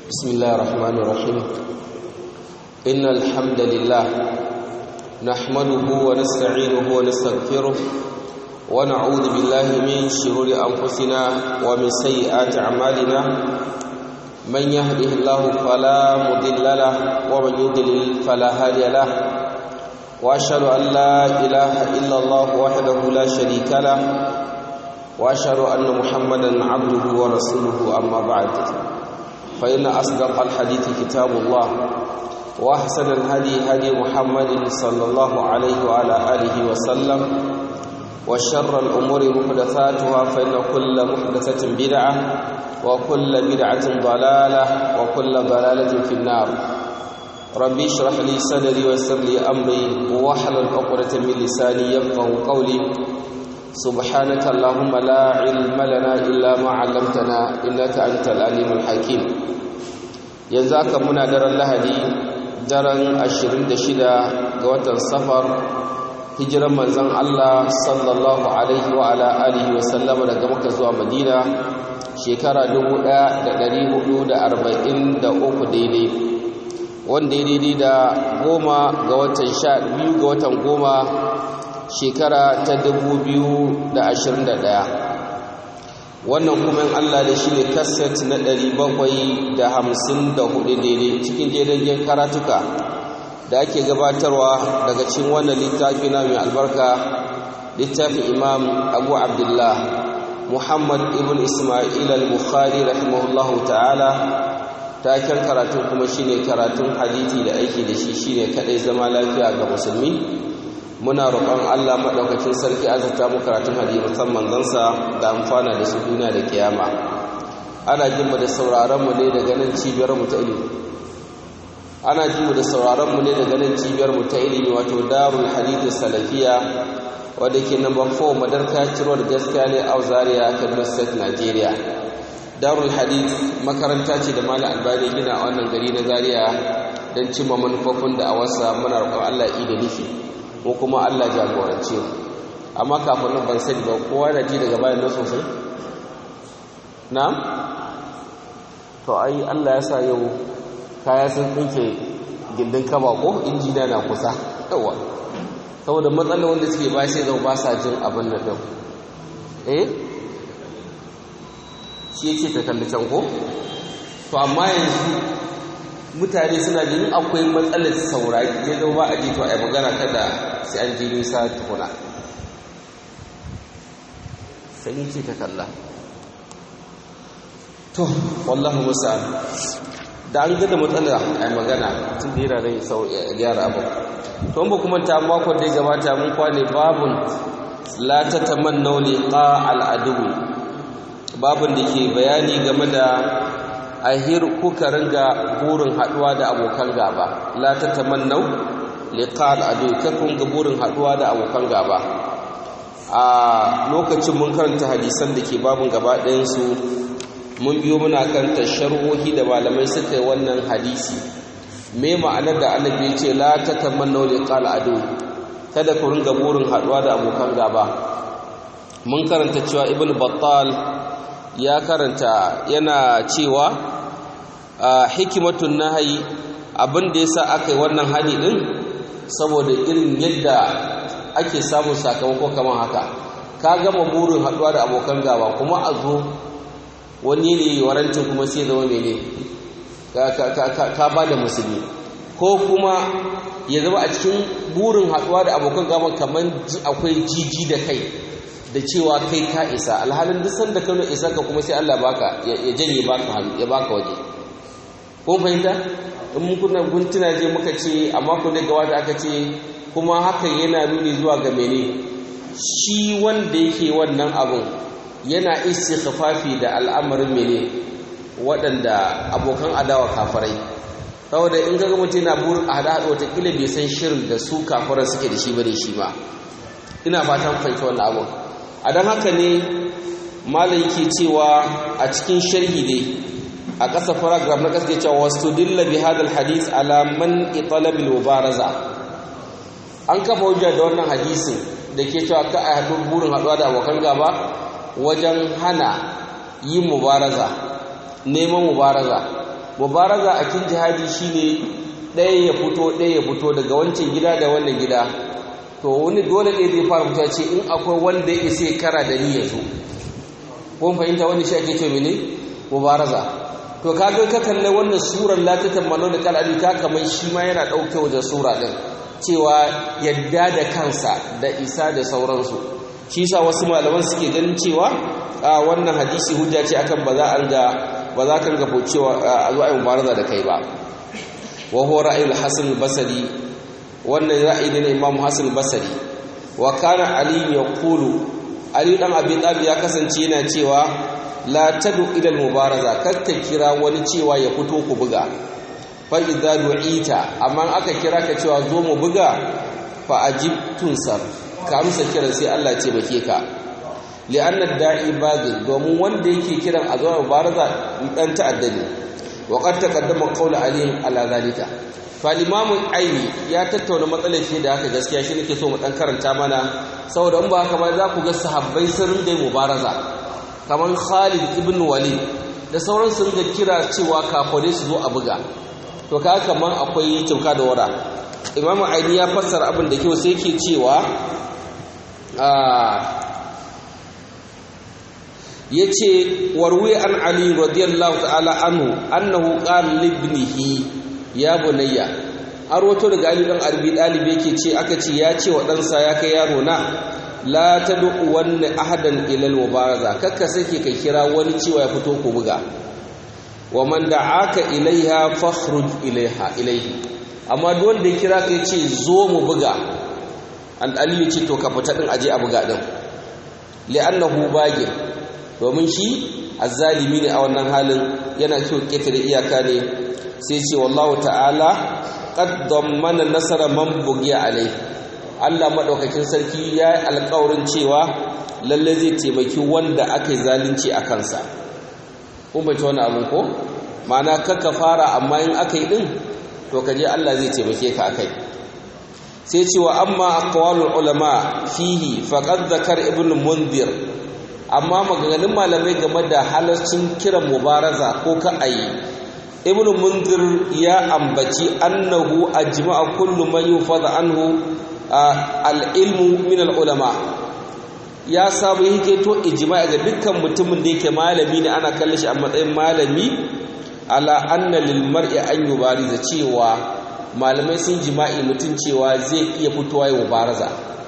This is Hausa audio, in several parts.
بسم الله الرحمن الرحيم إن الحمد لله نحمده ونستعينه ونستغفره ونعوذ بالله من شرور أنفسنا ومن سيئات أعمالنا من يهده الله فلا مضل له ومن يضلل فلا هادي له وأشهد أن لا إله إلا الله وحده لا شريك له وأشهد أن محمدا عبده ورسوله أما بعد فإن أصدق الحديث كتاب الله وأحسن الهدي هدي محمد صلى الله عليه وعلى آله وسلم وشر الأمور محدثاتها فإن كل محدثة بدعة وكل بدعة ضلالة وكل ضلالة في النار ربي اشرح لي صدري ويسر لي أمري واحلل عقدة من لساني يفقه قولي سبحانك اللهم لا علم لنا إلا ما علمتنا إنك أنت العليم الحكيم ينزاك منا در اللهدي daren 26 ga watan safar hijiran manzon Allah sallallahu alaihi wa ala alihi wa sallama daga Makka zuwa Madina shekara 1443 daidai wanda ya daidai da goma ga watan sha biyu ga watan goma shekara ta 2021 wannan kuma in Allah da shi ne kaset na 754 daidai cikin jerin karatuka da ake gabatarwa daga cikin wannan littafi na mai albarka littafin imam abu abdullah muhammad ibn ismail al-bukhari rahimahullahu ta'ala taken karatun kuma shine karatun hadisi da aiki da shi shine kadai zama lafiya ga musulmi muna roƙon Allah maɗaukakin sarki azurta mu karatun hadisan manzansa da amfana da su duniya da kiyama ana jin mu da sauraron mu ne daga nan cibiyar mu ta ilimi ana jin mu da sauraron mu ne daga nan cibiyar mu ta ilimi wato Darul Hadith Salafiya wanda ke number 4 Madarka Road gaskiya ne a Zaria Kaduna State Nigeria Darul Hadith makaranta ce da Malam Albani gina a wannan gari na Zaria don cimma manufofin da a wasa muna roƙon Allah ya da nufi ko kuma Allah jagorance amma kafin nan ban sani ba kowa da ji daga bayan nan sosai na'am to ai Allah ya sa yau kaya sun dinke gindin kaba ko injina na kusa yawa saboda matsalar wanda suke ba sai zama ba sa jin abin nan din eh shi yake ta kalli can ko to amma yanzu mutane suna jin akwai matsalar saurari ya zama ba a ji to a yi magana kada sai an ji nisa tukuna sai ce ta kalla to wallahu musa'an da an gada matsala a yi magana tun da yana rai sau ya gyara abu to ba kuma ta makon da ya gabata mun kwane babun la ta tamannau liqa al'adu babun da ke bayani game da ahir kuka ringa burin haduwa da abokan gaba la ta tamannau liqal adu kakun ga burin haduwa da abokan gaba a lokacin mun karanta hadisan da ke babun gaba ɗayan su mun biyo muna kan tasharruhi da malamai suka yi wannan hadisi me ma'anar da annabi ya ce la ta tamannau liqal adu kada ku ringa burin haduwa da abokan gaba mun karanta cewa ibnu battal ya karanta yana cewa hikimatun nahayi abin da yasa aka yi wannan hani din saboda irin yadda ake samun sakamako kamar haka ka gama burin haduwa da abokan gaba kuma a zo wani ne warancin kuma sai zama mene ka ba da musulmi ko kuma ya zama a cikin burin haduwa da abokan gaba kamar akwai jiji da kai da cewa kai ka isa alhalin duk sanda kano isa ka kuma sai Allah baka ya janye baka ya baka waje ko fahimta in mun kuna guntuna je muka ce a mako da gawa da aka ce kuma hakan yana nuni zuwa ga mene shi wanda yake wannan abun yana istighfafi da al'amarin mene waɗanda abokan adawa kafirai saboda in ga mutum yana burin a hada hada wata kila bai san shirin da su kafirai suke da shi bare shi ba ina fatan fahimta wannan abun a don haka ne malam yake cewa a cikin sharhi dai a ƙasa paragraph na ƙasa ke cewa wasu dilla bi hadal hadis ala man italabil mubaraza an kafa hujja da wannan hadisin da ke cewa ka a haɗu burin haɗuwa da abokan gaba wajen hana yin mubaraza neman mubaraza mubaraza a cikin jihadi shine ɗaya ya fito ɗaya ya fito daga wancan gida da wannan gida to wani dole ne zai fara fita ce in akwai wanda ya isa kara da ni ya zo ko fahimta wani shi ake ce mene mubaraza to kaga ka kalle wannan surar la tatammalu da kalali ta kamar shi ma yana dauke wajen sura din cewa yadda da kansa da isa da sauransu shi sa wasu malaman suke ganin cewa a wannan hadisi hujja ce akan ba za a ga ba za ka ga cewa a zo ayi mubaraza da kai ba wa huwa ra'ayul hasan al-basri wannan ra'ayi ne na imam hasan al-basri wa kana ali yaqulu ali dan abi talib ya kasance yana cewa la tadu ila al-mubaraza kakka kira wani cewa ya fito ku buga fa idza du'ita amma aka kira ka cewa zo mu buga fa ajib tunsar ka amsa kiran sai Allah ce bake ka li'anna da'i bagin domin wanda yake kiran a zuwa mubaraza dan ta'addani wa qad taqaddama qawlu ali ala zalika fa imamu aini ya tattauna matsalar shi da haka gaskiya shi nake so mu dan karanta mana saboda in ba haka ba za ku ga sahabbai sun rinda mubaraza kamar Khalid ibn Walid da sauran sun ga kira cewa kafare su zo a buga to ka kaman akwai cinka da wara imamu aini ya fassara abin da kyau sai yake cewa yace warwi an ali radiyallahu ta'ala anhu annahu qala libnihi ya bunayya har wato daga ali dan arbi dalibi yake ce aka ce ya ce wa ɗansa ya kai yaro na la tad'u wanna ahadan ila al-mubaraza kakka sake kai kira wani cewa ya fito ku buga wa man da'aka ilaiha fakhruj ilaiha ilaihi amma duk wanda ya kira ka yace zo mu buga an aliyu ce to ka fita din aje a buga din li'annahu bagir domin shi azzalimi ne a wannan halin yana so ketare iyaka ne sai ce wallahu ta'ala qad dammana nasara man bugiya alaihi Allah maɗaukakin sarki ya yi alƙawarin cewa lalle zai taimaki wanda aka yi zalunci a kansa kun bai wani abin ko ma'ana kakka fara amma in aka yi ɗin to ka je Allah zai taimake ka akai sai cewa amma aqwalul ulama fihi faqad zakar ibn mundir amma maganganun malamai game da halarcin kiran mubaraza ko ka ayi ibn mundir ya ambaci annahu ajma'a kullu man yufada anhu al'ilmu min al'ulama ya samu yake to ijma'i ga dukkan mutumin da yake malami ne ana kallon shi a matsayin malami ala anna lil mar'i an yubariza cewa malamai sun jima'i mutum cewa zai iya fitowa ya mubaraza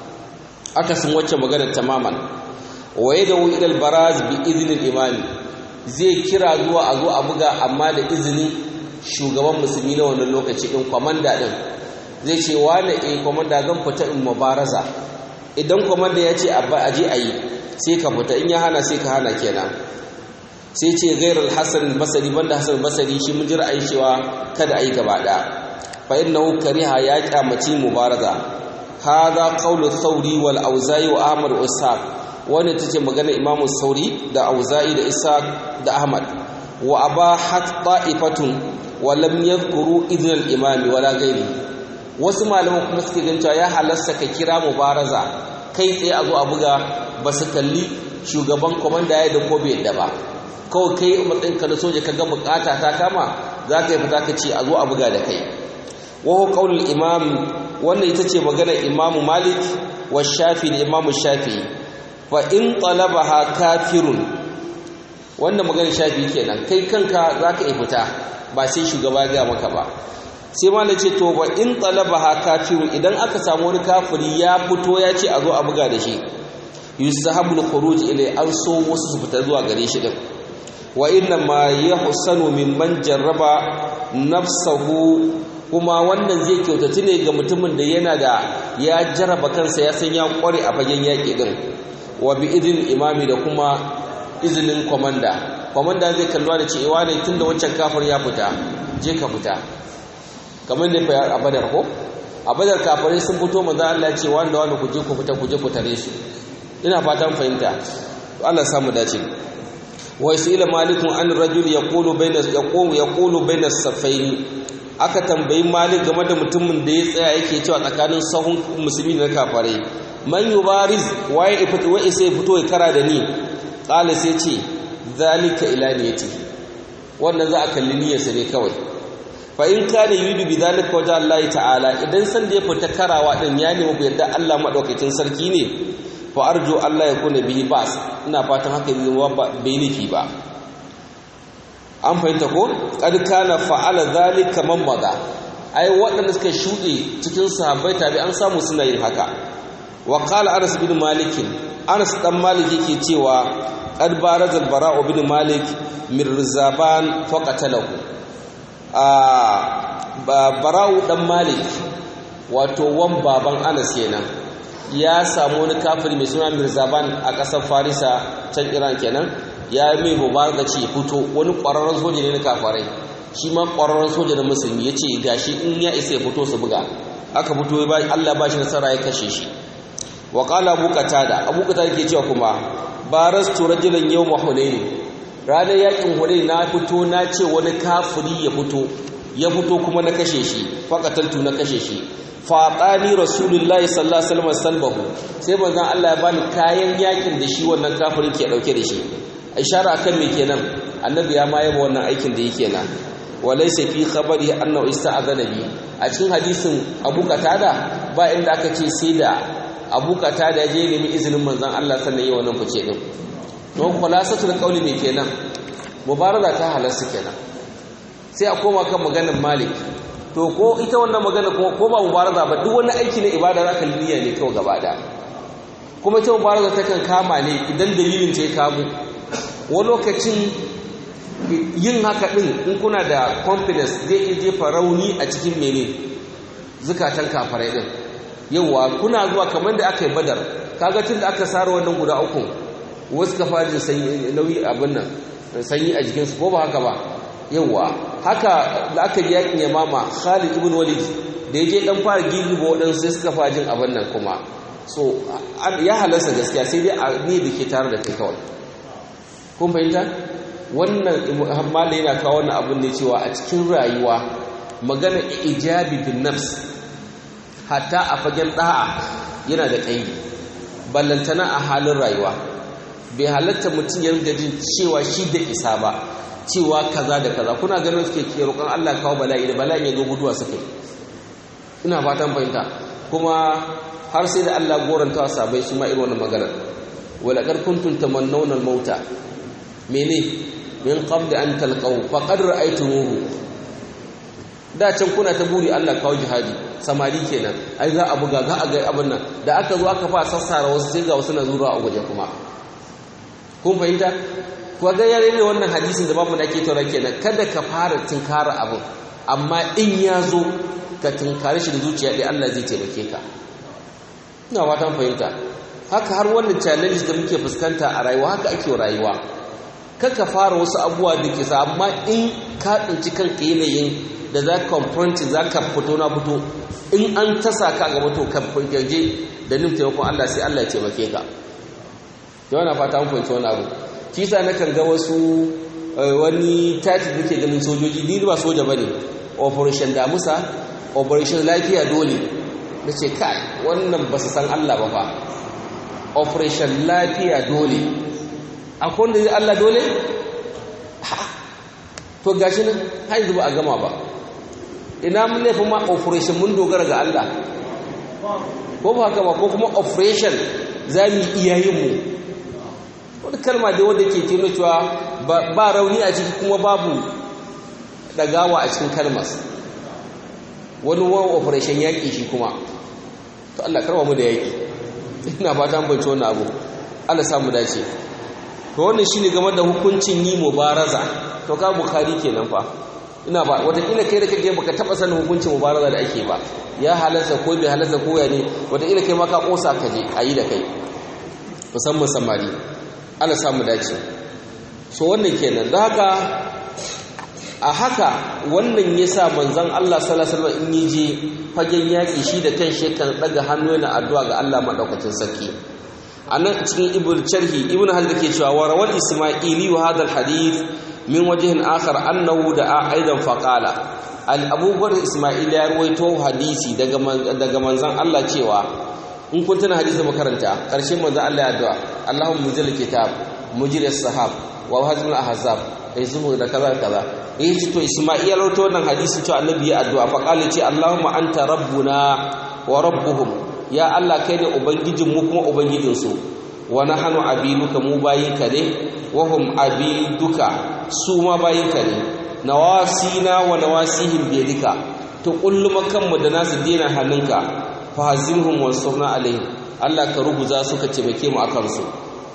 aka sun wacce magana tamaman waye da ila al baraz bi idnil imami zai kira zuwa a zo a buga amma da izinin shugaban musulmi na wannan lokaci din kwamanda din zai ce wane eh komanda zan fita in mubaraza idan komanda ya ce a je a yi sai ka fita in ya hana sai ka hana kenan sai ce gairar hasan basari banda hasan basari shi mun ji ra'ayi cewa kada a yi gaba ɗaya fa innahu kariha ya kyamaci mubaraza hadha qawlu thawri wal auza'i wa ahmad wa ishaq wannan tace magana imamu sauri da auza'i da ishaq da ahmad wa abahat ta'ifatun wa lam yadhkuru idhn al imami wala ghairihi wasu malaman kuma suke gan cewa ya halasta ka kira mubaraza kai tsaye a zo a buga ba su kalli shugaban komanda ya da ko bai yadda ba kawai kai matsayin ka na soja ka ga bukata ta kama za ka yi fita ka ce a zo a buga da kai wahu qaulul imam wannan ita ce maganar imamu malik wa shafi da imamu shafi fa in talabaha kafirun wannan maganar shafi kenan kai kanka za ka yi fita ba sai shugaba ya maka ba sai malai ce to ba in talabaha kafiru idan aka samu wani kafiri ya fito ya ce a zo a buga da shi yusahabul khuruj ilai an so wasu su fita zuwa gare shi din wa inna ma yahsanu mimman jarraba nafsahu kuma wannan zai kyautatu ne ga mutumin da yana da ya jarraba kansa ya san ya kware a fagen yaƙi din wa bi idin imami da kuma izinin komanda komanda zai kalluwa da cewa ne tunda wancan kafir ya fita je ka fita kamar da fa a badar ko a badar kafirai sun fito manzo Allah ya ce wanda wanda ku je ku fita ku je ku tare su ina fatan fahimta to Allah samu dace wa isila malikun an rajul yaqulu bayna yaqulu yaqulu bayna safaini aka tambayi malik game da mutumin da ya tsaya yake cewa tsakanin sahun musulmi da kafirai man yubariz waye ifito wai sai fito ya kara da ni qala sai ce zalika ila niyati wannan za a kalli niyyarsa ne kawai fa in kana yuridu bi zalika wajha Allah ta'ala idan san da ya fita karawa din ya nemi ku yadda Allah madaukakin sarki ne fa arju Allah ya kuna bihi bas ina fatan haka zai zama bai nufi ba an fahimta ko kad kana fa'ala zalika man maza ai waɗanda suka shuɗe cikin sahabbai tabi an samu suna yin haka wa qala Anas bin Malik Anas dan Malik yake cewa qad baraza al-Bara'u bin Malik min Rizaban faqatalahu bara'u dan malik wato wan baban anas kenan ya samu wani kafiri mai suna mirzaban a ƙasar farisa can iran kenan ya mai mubaraka ce fito wani ƙwararren soja ne na kafarai shi ma ƙwararren soja na musulmi ya ce gashi in ya isa ya fito su buga aka fito ya allah ba shi nasara ya kashe shi wa ƙala abu da abu da ke cewa kuma barastu rajulan yau mahunaini ranar yakin hunaini na fito na ce wani kafiri ya fito ya fito kuma na kashe shi faƙataltu na kashe shi faɗani rasulullahi sallallahu alaihi wasallam salbahu sai manzon Allah ya bani kayan yakin da shi wannan kafirin ke dauke da shi ishara akan me kenan annabi ya ma yaba wannan aikin da yake nan walaysa fi khabari annahu ista'adana bi a cikin hadisin Abu Qatada ba inda aka ce sai da Abu Qatada je nemi izinin manzon Allah sannan yi wannan fice din don khulasatul qawli me kenan mubaraza ta halarsu kenan sai a koma kan maganar Malik to ko ita wannan magana ko ba mubaraza ba duk wani aiki na ibada zaka niyya ne kawai gaba da kuma ita mubaraza ta kan kama ne idan dalilin ta ya kamu wani lokacin yin haka din in kuna da confidence zai iya jefa rauni a cikin mene zukatan kafarai din yawa kuna zuwa kamar da aka yi badar kaga tun da aka sara wannan guda uku wasu ka fara sanyi nauyi abin nan sanyi a jikinsu ko ba haka ba yawa haka da aka ji yakin yamama Khalid ibn Walid da yaje dan fara gigiba waɗansu sai suka fara jin abin nan kuma so ya halarsa gaskiya sai dai a ne da ke tare da kai kawai kun fahimta wannan malai yana kawo wannan abin ne cewa a cikin rayuwa magana ijabi bin nafs hatta a fagen da'a yana da ƙaidi ballantana a halin rayuwa bai halatta mutum ya ringa jin cewa shi da isa ba cewa kaza da kaza kuna ganin suke ke roƙon Allah kawo bala'i da bala'in ya zo guduwa suke ina fatan fahimta kuma har sai da Allah goranta sabai su ma irin wannan maganar wala qad kuntum tamannawna al-mauta mene min qabli an talqaw faqad ra'aytumuhu da can kuna ta buri Allah kawo jihadi samari kenan ai za a buga za a ga abin nan da aka zo aka fa sassara wasu sai ga wasu na zura a guje kuma kun fahimta ko ga yare ne wannan hadisin da babu da ake taura kenan kada ka fara tinkara abin amma in ya zo ka tinkare shi da zuciya ɗaya Allah zai taimake ka ina fatan fahimta haka har wannan challenge da muke fuskanta a rayuwa haka ake rayuwa kaka fara wasu abubuwa da ke sa amma in ka tsinci kanka yanayin da za ka confront za ka fito na fito in an tasa ka gaba to ka gaje da nin taimakon Allah sai Allah ya taimake ka yawan na fata an fahimci wani abu kisa na kan ga wasu wani tati da ke ganin sojoji ni ba soja ba ne operation damusa operation lafiya dole da ce kai wannan ba su san Allah ba fa operation lafiya dole akwai wanda zai Allah dole to gashi nan har yanzu ba a gama ba ina mun laifin ma operation mun dogara ga Allah ko ba haka ba ko kuma operation za mu iyayenmu wani kalma da wanda ke kino cewa ba rauni a ciki kuma babu dagawa a cikin kalmas wani wani operation yaƙi shi kuma to Allah karwa mu da yaƙi ina ba ta bance wannan abu Allah samu dace to wannan shine game da hukuncin yi mubaraza to ka bukhari kenan fa ina ba watakila kai da kake baka taba sanin hukuncin mubaraza da ake ba ya halarsa ko bai halarsa ko ya ne watakila kai ma ka kosa ka je ayi da kai musamman samari Allah samu dace so wannan kenan da haka a haka wannan yasa manzon Allah sallallahu alaihi wasallam in je fagen yaki shi da kan shi kan daga hannu yana addu'a ga Allah madaukakin sarki anan cikin ibn sharhi ibn hajar ke cewa wa rawal isma'ili wa hadha hadith min wajhin akhar annahu da aidan faqala al abubuwar isma'il ya ruwaito hadisi daga daga manzon Allah cewa in kun tana hadisi makaranta karshen manzon Allah ya addu'a Allahumma mujil kitab mujil sahab wa hazm al ahzab ai zuhu da kaza kaza eh to Isma'il rawaito wannan hadisi cewa annabi ya addu'a fa qala ce Allahumma anta rabbuna wa rabbuhum ya Allah kai ne ubangijin mu kuma ubangijin su wa nahnu abiduka mu bayinka ne wa hum abiduka su ma bayinka ne nawasina wa nawasihim biyadika to kullum kanmu da nasu dena hannunka fa hazimhum wansurna alaihim Allah ka rubuza su ka taimake mu akan su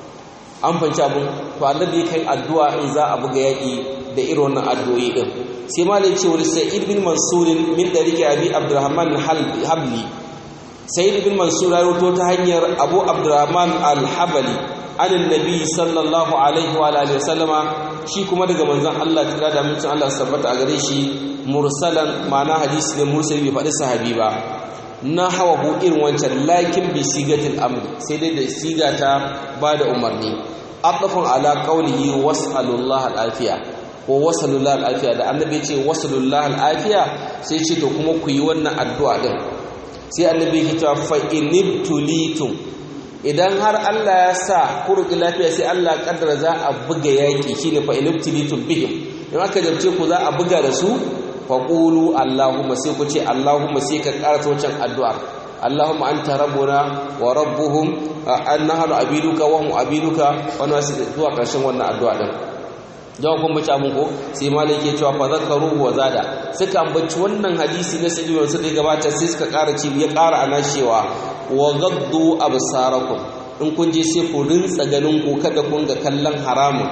an fanci abun to annabi kai addu'a in za a buga yaki da irin wannan addu'o'i din sai malai ce wani sa'id bin mansur min dariki abi abdurrahman habli sa'id bin mansur ya rubuto ta hanyar abu abdurrahman al-habali an annabi sallallahu alaihi wa alihi wasallama shi kuma daga manzon Allah tira da mutum Allah sabbata a gare shi mursalan ma'ana hadisi ne mursali bai faɗi sahabi ba na hawa hu irin wancan lakin bi sigatil amr sai dai da siga ta ba da umarni aqafun ala qawlihi was'alullah al-afiya ko wasalullah al-afiya da annabi ce wasalullah al-afiya sai ce to kuma ku yi wannan addu'a din sai annabi ya ce fa inibtulitum idan har Allah ya sa ku roki lafiya sai Allah kaddara za a buga yaki shine fa inibtulitum bihim in aka jarce ku za a buga da su faƙulu Allahumma sai ku ce Allahumma sai ka ƙarata wancan addu'ar Allahumma an rabbuna wa rabbuhum an nahanu abiduka wa hum abiduka wani wasu zuwa ƙarshen wannan addu'a ɗin jawa kun bace abin ko sai malai ke cewa fa zakaru wa zada suka ambaci wannan hadisi na sayyidina wasu da gabata sai suka ƙara ci ya ƙara ana cewa wa gaddu absarakum in kun je sai ku rintsa ganin ku kada kun ga kallon haramun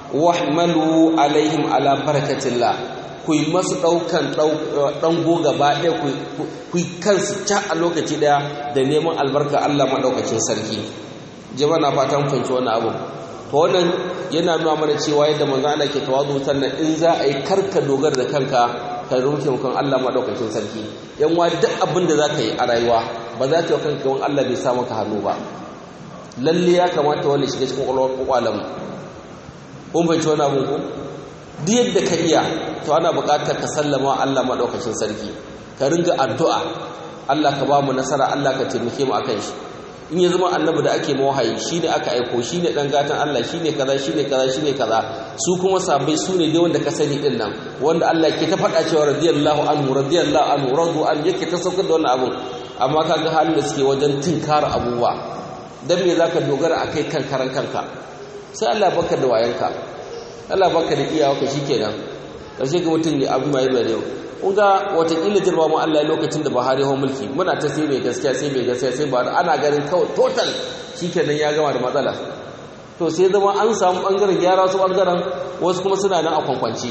wahmalu alaihim ala barakatillah ku yi masu ɗaukan ɗango gaba ɗaya ku yi kansu ca a lokaci ɗaya da neman albarka Allah maɗaukacin sarki jama na fatan fahimci wani abu to wannan yana nuna mana cewa yadda manzo Allah ke tawazu sannan in za a yi karka dogara da kanka ka rufe kan Allah maɗaukacin sarki yan wa duk abin da za ka yi a rayuwa ba za ka yi kanka wani Allah bai sa maka hannu ba lalle ya kamata wani shiga cikin kwakwalwar kun fahimci wani abu ko duk yadda ka iya to ana buƙatar ka sallama Allah maɗaukacin sarki ka ringa addu'a Allah ka ba mu nasara Allah ka taimake mu akan shi in ya zama annabi da ake mawahayi shi ne aka aiko shi ne ɗan gatan Allah shi ne kaza shi ne kaza shi ne kaza su kuma sabai su ne dai wanda ka sani ɗin nan wanda Allah ke ta faɗa cewa radiyallahu anhu radiyallahu anhu radu an yake ta saukar da wannan abun amma ka ga halin da suke wajen tinkara abubuwa dan me zaka dogara akai kan karan kanka sai Allah baka da wayanka Allah baka da iyawa shikenan karshe ga mutum ne abin mai mai yau kun ga watakila jirba mu Allah lokacin da Buhari hau mulki muna ta sai mai gaskiya sai mai gaskiya sai ba ana ganin kawai total shikenan ya gama da matsala to sai zama an samu bangaren gyara su bangaren wasu kuma suna nan a kwankwanci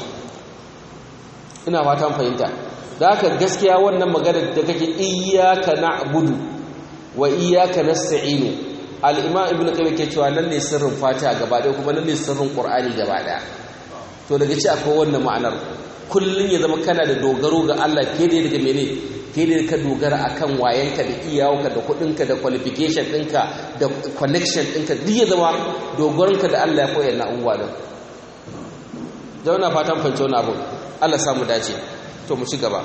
ina fatan fahimta da haka gaskiya wannan magana da kake iyyaka na'budu wa iyyaka nasta'inu al-imam ibnu qayyim ke cewa nan ne sirrin fatiha gaba ɗaya kuma nan ne sirrin qur'ani gaba ɗaya to daga ci akwai wannan ma'anar kullun ya zama kana da dogaro ga Allah fiye da daga mene fiye da ka dogara akan wayanka da iyawarka da kuɗinka da qualification ɗinka da connection ɗinka duk ya zama dogaronka da Allah ya koyar na abubuwa din zauna fatan fahimci wani abu Allah samu dace to mu ci gaba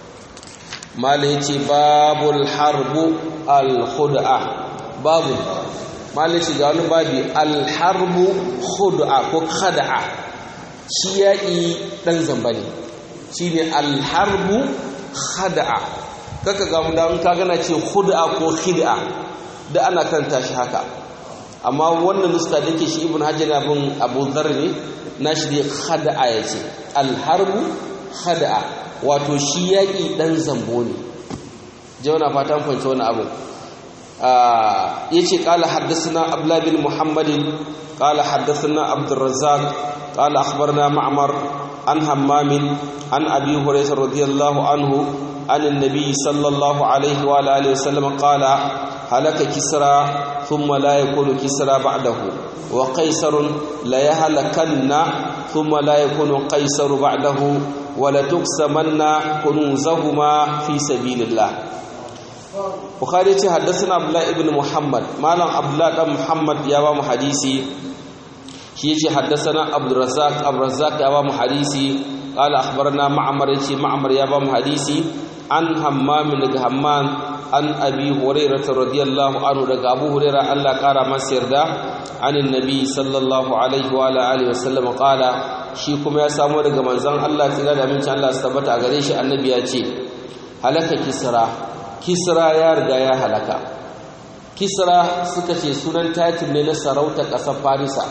mala yace babul harbu al khud'a babu mala yace ga wani babi al harbu khud'a ko khad'a shi yaƙi ɗan zamba ne shi ne alharbu khada'a kaka ga mun da ka gana ce khud'a ko khid'a da ana karanta shi haka amma wannan nuska da ke shi ibn hajar bin abu dhar ne nashi da khada'a yace alharbu khada'a wato shi yaƙi ɗan zambo ne jauna fatan fahimci wani abu yace qala haddathana abdullah bin muhammadin qala haddathana abdurrazzaq قال أخبرنا معمر عن همام عن أبي هريرة رضي الله عنه عن النبي صلى الله عليه وعلى آله وسلم قال هلك كسرى ثم لا يكون كسرى بعده وقيصر لا يهلكن ثم لا يكون قيصر بعده ولتقسمن كنوزهما في سبيل الله Bukhari ce haddasa Abdullah ibn Muhammad malam Abdullah dan Muhammad ya ba mu hadisi shi yace haddathana Abdurrazzaq Abdurrazzaq ya ba mu hadisi qala akhbarana Ma'mar yace Ma'mar ya ba mu hadisi an Hammam daga Hammam an Abi Hurairah radiyallahu anhu daga Abu Hurairah Allah kara masa yarda an annabi sallallahu alaihi wa alihi wa sallam qala shi kuma ya samu daga manzon Allah tsira da amincin Allah su tabbata a gare shi annabi ya ce halaka kisra kisra ya riga ya halaka kisra suka ce sunan title ne na sarauta ƙasar farisa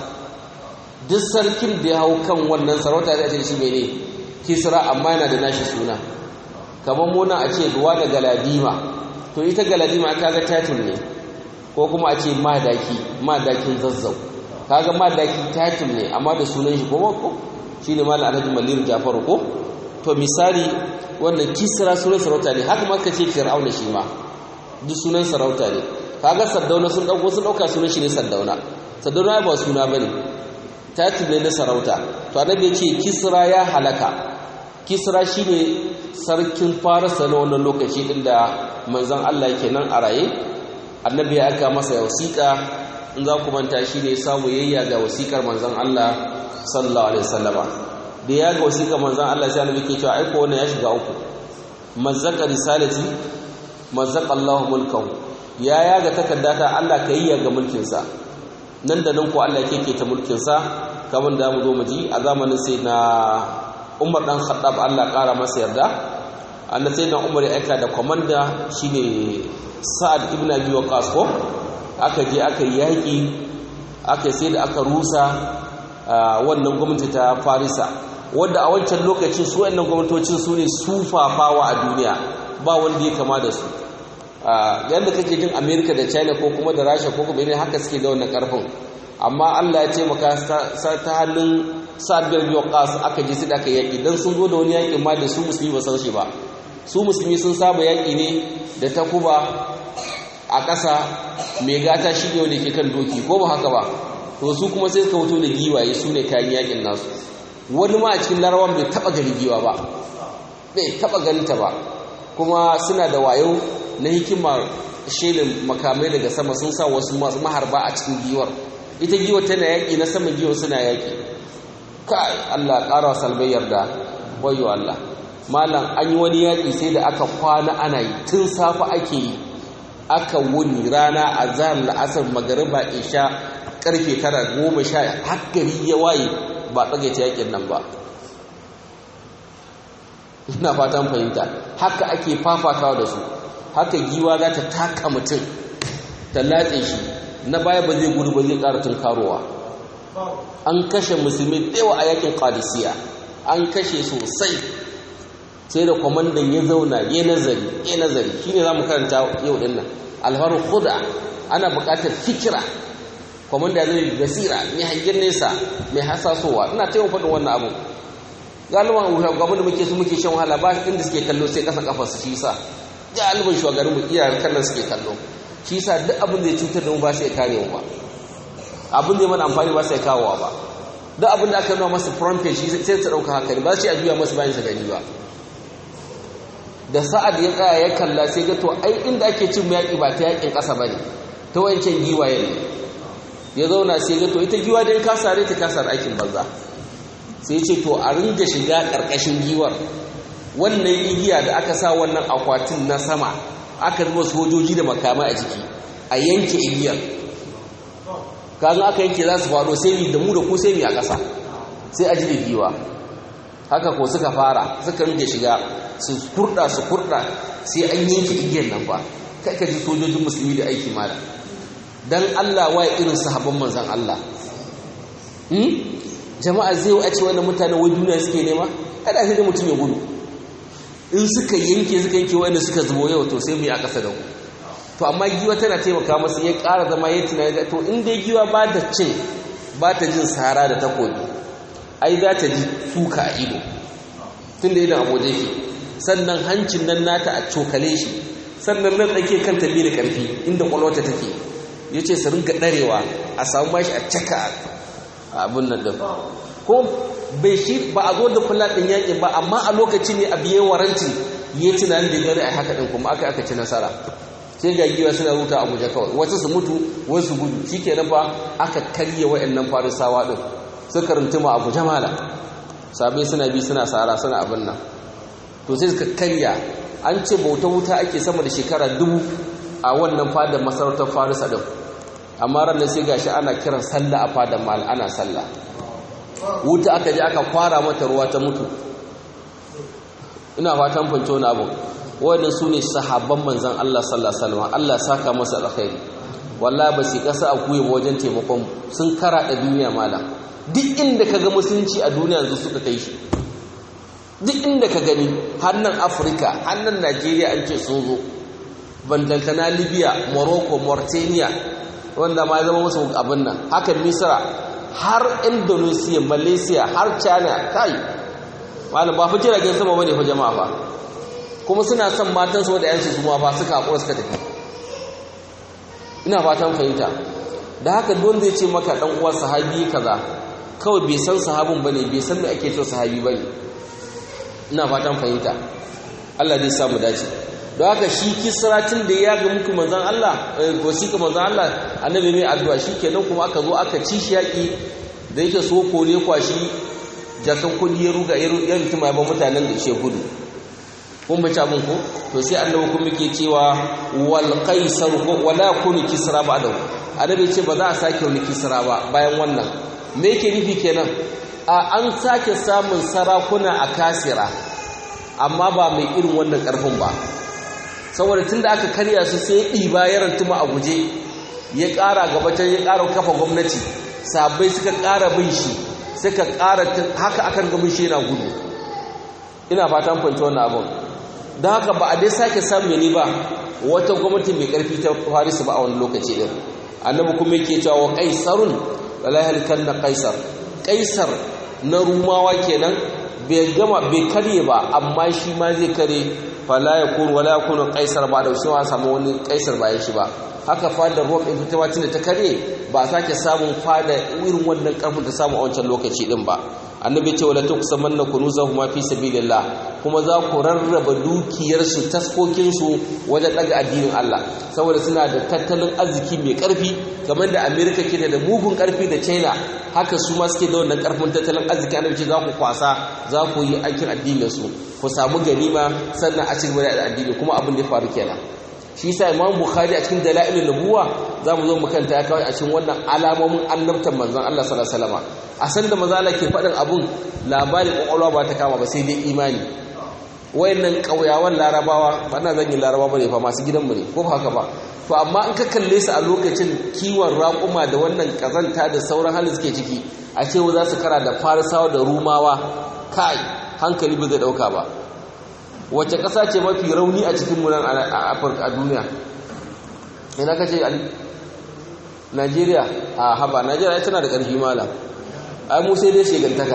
duk sarkin da ya hau kan wannan sarauta zai ce shi mene kisra amma yana da nashi suna kamar muna a ce ruwa da galadima to ita galadima kaga title ne ko kuma a ce madaki madakin zazzau kaga madaki title ne amma da sunan shi kuma ko shine malam alhaji malir jafaru ko to misali wannan kisra sunan sarauta ne haka maka ce fir'auna shi ma duk sunan sarauta ne kaga sardauna sun dauko sun dauka sunan shi ne sardauna sardauna ba suna bane title ne na sarauta to annabi ya ce kisra ya halaka kisra shine sarkin farisa na wannan lokaci din da manzon Allah yake nan a raye annabi ya aka masa wasiƙa in za ku manta shine samu yayya ga wasiƙar manzon Allah sallallahu alaihi wasallama da ya ga wasiƙar manzon Allah sai annabi ke cewa aiko wannan ya shiga uku mazzaka risalati mazzaka Allahu mulkahu ya ya ga takaddata Allah ka yi ga mulkin sa nan da nan ko Allah yake ta mulkin sa kamar da mu zo mu ji a zamanin sai na Umar dan Khattab Allah ƙara masa yarda annabi sai na Umar ya aika da komanda shine Sa'ad ibn Abi Waqqas ko aka je aka yi yaƙi aka sai da aka rusa wannan gwamnati ta Farisa wanda a wancan lokacin su wannan gwamnatocin su ne sufafawa a duniya ba wanda ya kama da su yadda kake jin America da China ko kuma da Rasha ko kuma haka suke da wannan karfin amma Allah ya ce maka ta hannun Sa'ad bin Waqqas aka je su da aka yaƙi dan sun zo da wani yaƙin ma da su musulmi ba san shi ba su musulmi sun saba yaƙi ne da takuba a ƙasa mai gata shi ne wanda ke kan doki ko ba haka ba to su kuma sai suka wuto da giwaye su ne kayan yaƙin nasu wani ma a cikin larawan bai taɓa gani giwa ba bai taɓa ganinta ba kuma suna da wayo na hikima shelin makamai daga sama sun sa wasu masu maharba a cikin giwar ita giwar tana yaƙi na saman giwar suna yaƙi kai Allah ƙara wa salbai yarda wayo Allah malam an yi wani yaƙi sai da aka kwana ana yi tun safe ake yi aka wuni rana a zahar la'asar magariba isha karfe tara goma sha hakkari ya waye ba tsagaita yaƙin nan ba ina fatan fahimta haka ake fafatawa da su haka giwa za ta taka mutum ta latse shi na baya ba zai gudu ba zai ƙara tun karowa an kashe musulmi ɗewa a yakin qadisiya an kashe sosai sai da kwamandan ya zauna ya nazari ya nazari shi ne za mu karanta yau ɗin nan alfaru huda ana buƙatar fikira kwamanda zai basira mai hangen nesa mai hasasowa ina ta yawan faɗin wannan abu galiban shugaban da muke su muke shan wahala ba inda suke kallo sai ƙasa ƙafa su shi sa galibin shugaban mu iyayen kallon suke kallo shi sa duk abin da ya cutar da mu ba sai kare mu ba abin da ya mana amfani ba sai kawowa ba duk abin da aka nuna masa front page sai ta ɗauka haka ne ba sai a juya masa bayan sa gani ba da sa'ad ya tsaya ya kalla sai ga to ai inda ake cin yaƙi ba ta yaƙin ƙasa ba ne ta wancan giwaye ne ya zauna sai ga to ita giwa dai ka sare ta kasar aikin banza sai ce to a ringa shiga ƙarƙashin giwar wannan igiya da aka sa wannan akwatin na sama aka zuba sojoji da makamai a jiki a yanke igiyar kazan aka yanke za su faɗo sai mi da mu da ku sai mi a ƙasa sai a ji da giwa haka ko suka fara suka ringa shiga su kurda su kurda sai an yanke igiyar nan fa kai ka ji sojojin musulmi da aiki mala dan Allah wa irin sahabban manzon Allah hmm jama'a zai a ce wannan mutane wai duniya suke nema kada sai da mutum ya gudu in suka yanke suka yanke wanda suka zubo yau to sai mu yi a ƙasa da ku to amma giwa tana taimaka masa ya ƙara zama ya tunani to in dai giwa ba ta cin ba ta jin sahara da takobi ai za ta ji suka a ido tun da idan abuja ke sannan hancin nan nata a cokale shi sannan nan ɗake kan tabi da ƙarfi inda ƙwalwata take ya ce su ringa ɗarewa a samu mashi a caka abin nan ɗin ko bai shi ba a zo da kula ɗin yaƙin ba amma a lokaci ne a biye waranti ya yi tunanin da gari a haka ɗin kuma aka aka ci nasara sai ga giwa suna ruta a guje kawai wasu su mutu wasu su gudu shi ke fa aka karye wa'annan farisawa ɗin suka rintuma a guje mala sabai suna bi suna sara suna abin nan to sai suka karya an ce bauta wuta ake sama da shekara dubu a wannan fadar masarautar farisa ɗin amma ranar sai gashi ana kiran sallah a fadar mal ana sallah wuta aka je aka kwara mata ruwa ta mutu ina fatan fanto na abu wannan su ne sahabban manzan Allah sallallahu alaihi wasallam Allah saka masa alkhairi wallahi ba su kasa a kuye wajen taimakon sun kara da duniya mala duk inda kaga musulunci a duniya yanzu suka kai shi duk inda ka gani hannan Afirka hannan Najeriya an ce sun zo bandantana Libya Morocco Mauritania wanda ma zama musu abin nan haka Misra har Indonesia Malaysia har China kai malam ba fi jiragen sama bane fa jama'a fa kuma suna son matan su da yansu su ma ba suka hakura suka tafi ina fatan fahimta da haka don zai ce maka dan uwa sahabi kaza kawai bai san sahabin bane bai san me ake cewa sahabi bane ina fatan fahimta Allah zai samu dace don haka shi kisratin da ya ga muku manzon Allah wasiƙa manzon Allah annabi mai addu'a shikenan kuma aka zo aka ci shi yaki da yake so kore kwashi jakan kudi ya ruga ya rutuma ya ba mutanen da ishe gudu kun bace abin ko to sai annabi kuma yake cewa wal qaisar ko wala kunu kisra ba da annabi ce ba za a sake wani kisra ba bayan wannan me yake nufi kenan a an sake samun sarakuna a kasira amma ba mai irin wannan karfin ba saboda tunda aka karya su sai ɗiba ya rantuma a guje ya ƙara gabatar ya ƙara kafa gwamnati sabai suka ƙara bin shi suka ƙara haka akan gamin shi yana gudu ina fatan kwanci wannan abin don haka ba a dai sake samu ne ba wata gwamnati mai ƙarfi ta farisu ba a wani lokaci ɗin annabi kuma yake cewa wa kaisarun lalahal kan na kaisar kaisar na rumawa kenan bai gama bai karye ba amma shi ma zai kare fala ya kunu wala ya kunu kaisar ba da shi wa samu wani kaisar bayan shi ba haka fadar ruwan ɗin fitawa tun da ta kare ba a sake samun fada irin wannan ƙarfin ta samu a wancan lokaci ɗin ba annabi ce wala tuqsaman na kunuzahu ma fi sabilillah kuma za ku rarraba dukiyarsu taskokinsu wajen daga addinin Allah saboda suna da tattalin arziki mai ƙarfi kamar da America ke da mugun ƙarfi da China haka su ma suke da wannan ƙarfin tattalin arziki annabi ce za ku kwasa za ku yi aikin addinin su ku samu ganima sannan a cikin da addini kuma abin da ya faru kenan shi yasa Imam Bukhari a cikin Dalailun Nubuwa zamu zo mu kanta ya kawai a cikin wannan alamomin annabtan manzon Allah sallallahu alaihi wasallam a san da manzo Allah ke faɗin abun labarin kokolwa ba ta kama ba sai dai imani wayannan kauyawan larabawa ba na zan yi larabawa bane fa masu gidanmu ne ko ba haka ba to amma in ka kalle su a lokacin kiwon raƙuma da wannan kazanta da sauran halin suke ciki a ce za su kara da farisawa da rumawa kai hankali ba zai dauka ba wace ƙasa ce mafi rauni a cikin munan a afirka a duniya ina ka ce najeriya a haba najeriya tana da ƙarfi malam ai mu sai dai shegantaka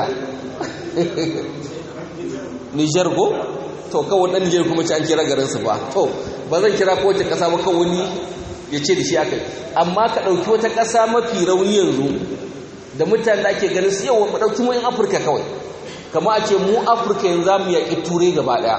nijar ko to kawai ɗan nijar kuma ci an kira garinsu ba to ba zan kira kowace ƙasa ba kawai wani ya ce da shi aka amma ka ɗauki wata ƙasa mafi rauni yanzu da mutane da ake ganin su yau mu ɗauki mu yin afirka kawai kama a ce mu afirka yanzu za mu yaƙi turai gaba ɗaya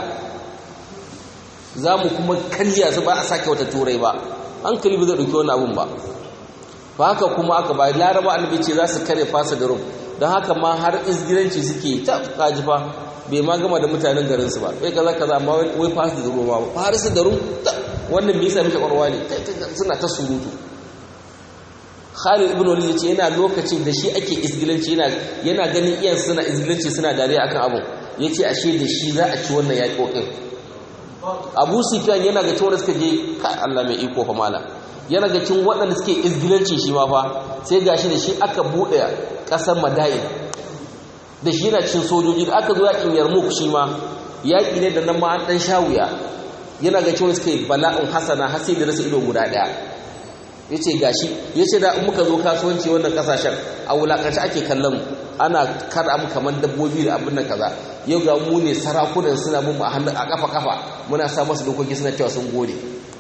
za mu kuma karya su ba a sake wata turai ba hankali ba zai ɗauki wani abun ba ba haka kuma aka ba laraba annabi ce za su kare fasa da rum don haka ma har izgiranci suke ta kaji fa bai ma gama da mutanen garinsu ba bai kaza kaza amma wai fasa da rum ba farisu da rum wannan bai sami shakwarwa ne suna ta surutu Khalid ibn Walid yace yana lokacin da shi ake izgilanci yana yana ganin iyan suna izgilanci suna dariya akan abun yace ashe da shi za a ci wannan yaƙoƙin Abu Sufyan yana ga cewa suka je kai Allah mai iko fa mala yana ga cin waɗanda suke izgilanci shi ma fa sai gashi da shi aka buɗe ƙasar Madain da shi yana cin sojoji da aka zo yaƙin Yarmouk shi ma yaƙi ne da nan ma an ɗan shawuya yana ga cewa suka yi bala'un hasana har sai da rasa ido guda ɗaya ya ce gashi ya ce da muka zo kasuwanci wannan kasashen a wulakanci ake kallon mu ana kada mu kamar dabbobi da abin nan kaza yau ga mu ne sarakunan suna mun a hannu a kafa kafa muna sa masu dokoki suna cewa sun gode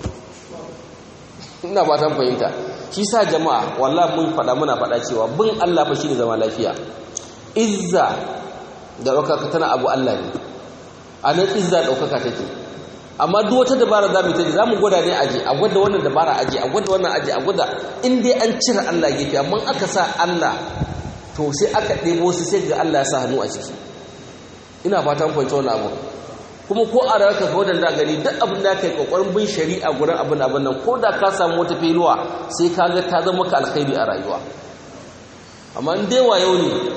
ina ba ta fahimta shi sa jama'a wallahi mun faɗa muna faɗa cewa bin Allah fa shine zama lafiya izza da ɗaukaka tana abu Allah ne a nan izza ɗaukaka take amma duk wata dabara za mu ta za mu gwada ne aje a gwada wannan dabara aje a gwada wannan aje a gwada in dai an cire Allah gefe amma aka sa Allah to sai aka ɗebo su sai ga Allah ya sa hannu a ciki ina fatan fahimta wannan abu kuma ko a rayuwarka ka wadanda gani duk abin da kai kokarin bin shari'a gurin abin abin nan ko da ka samu wata filuwa sai ka ga ta zama maka alkhairi a rayuwa amma in dai wayo ne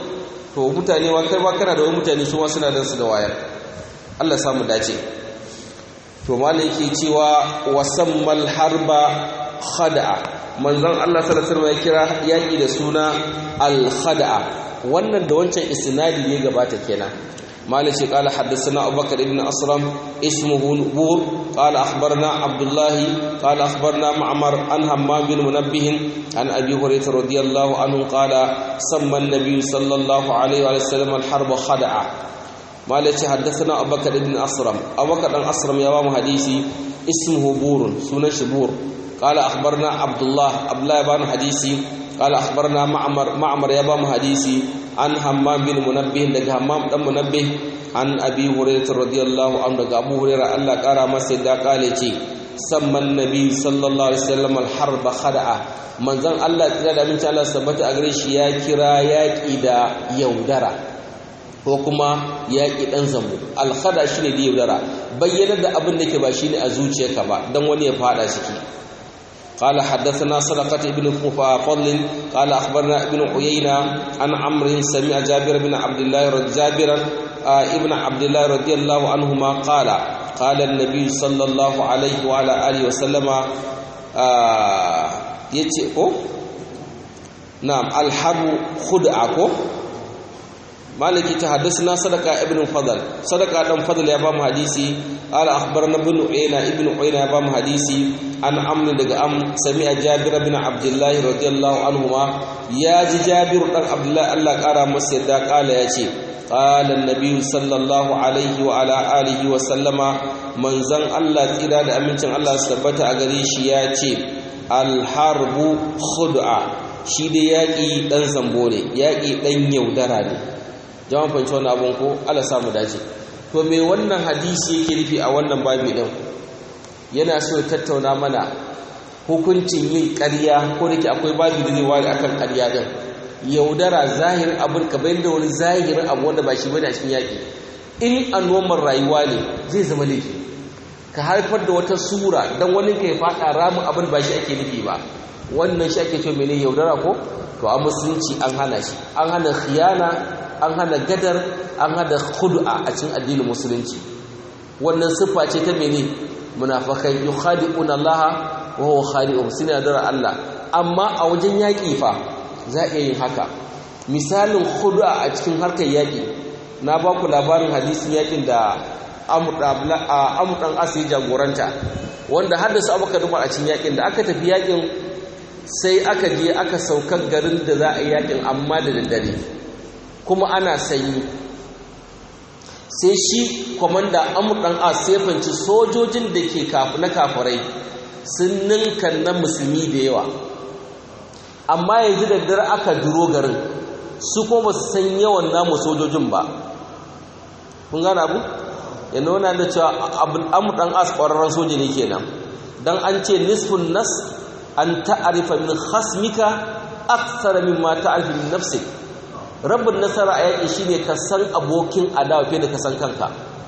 to mutane ma kai ma kana da wani mutane su ma suna dan su da wayar Allah ya samu dace to malai yake cewa wasammal harba khada'a manzon Allah sallallahu alaihi wasallam ya kira yaki da suna al khada'a wannan da wancan isnadi ne gabata kenan مالك قال حدثنا أبو بكر بن أسرم اسمه نبور قال أخبرنا عبد الله قال أخبرنا معمر عن همام بن منبه عن أبي هريرة رضي الله عنه قال سمى النبي صلى الله عليه وسلم الحرب خدعة مالك حدثنا أبو بكر بن أسرم أبو بكر بن أسرم يوام حديثي اسمه بور سنة شبور قال أخبرنا عبد الله عبد الله بن حديثي قال أخبرنا معمر معمر يبام حديثي عن همام بن منبه دغ همام دان منبه عن ابي هريره رضي الله عنه دغ ابو هريره الله قال masa da kale ce samman nabi sallallahu alaihi wasallam al-harb khada'a manzon Allah tsira da minta Allah sabbata a gare shi ya kira yaki da yaudara ko kuma yaki dan zambo al-khada shine da yaudara bayyana da abin da ke ba shine a zuciyarka ba dan wani ya fada ciki قال حدثنا صدقة ابن فضل قال أخبرنا ابن عيينة عن عمرو سمع جابر بن عبد الله جابر ابن عبد الله رضي الله عنهما قال قال النبي صلى الله عليه وعلى آله وسلم يتي نعم الحرب خدعة مالك تحدثنا صدقة ابن فضل صدقة ابن فضل يا بام حديثي قال أخبرنا ابن عيينة ابن عيينة يا بام حديثي an amna daga am sami'a jabir bin abdullah radiyallahu anhuma ya ji jabir dan abdullah Allah kara masa yadda kala yace qala an-nabi sallallahu alaihi wa ala alihi wa sallama manzan Allah tsira da amincin Allah su tabbata a gare shi yace al-harbu khud'a shi da yaki dan zambo ne yaki dan yaudara ne jama'a fanci wannan abun ko Allah samu dace to me wannan hadisi yake nufi a wannan babi din yana so ya tattauna mana hukuncin yin ƙarya ko da ke akwai babu da zai ware akan ƙarya din yaudara zahirin abin ka bayan da wani zahirin abu wanda ba shi bane a cikin yaƙi in a noman rayuwa ne zai zama laifi ka haifar da wata sura don wani ka ya faɗa ramin abin ba shi ake nufi ba wannan shi ake cewa mene yaudara ko to a musulunci an hana shi an hana khiyana an hana gadar an hana khud'a a cikin addinin musulunci wannan siffa ce ta mene munafakai yukhadi'una Allah wa huwa khadi'uhum suna dara Allah amma a wajen yaƙi fa za iya yin haka misalin khud'a a cikin harkar yaƙi na ba ku labarin hadisin yaƙin da Amr dan Asi jagoranta wanda haddasa Abu Bakar a cikin yaƙin da aka tafi yaƙin sai aka je aka saukar garin da za a yi yaƙin amma da daddare kuma ana sanyi sai shi kwamanda amur ɗan a sefanci sojojin da ke na kafirai sun ninka na musulmi da yawa amma yanzu da dare aka duro garin su kuma ba su san yawan namu sojojin ba kun gana abu ya nuna da cewa amur ɗan as ƙwararren soja ne kenan don an ce nisfun nas an ta'arifa min hasmika aksara min ma ta'arifa min nafsik rabin nasara a yaƙi shine ka san abokin adawa fiye da ka san kanka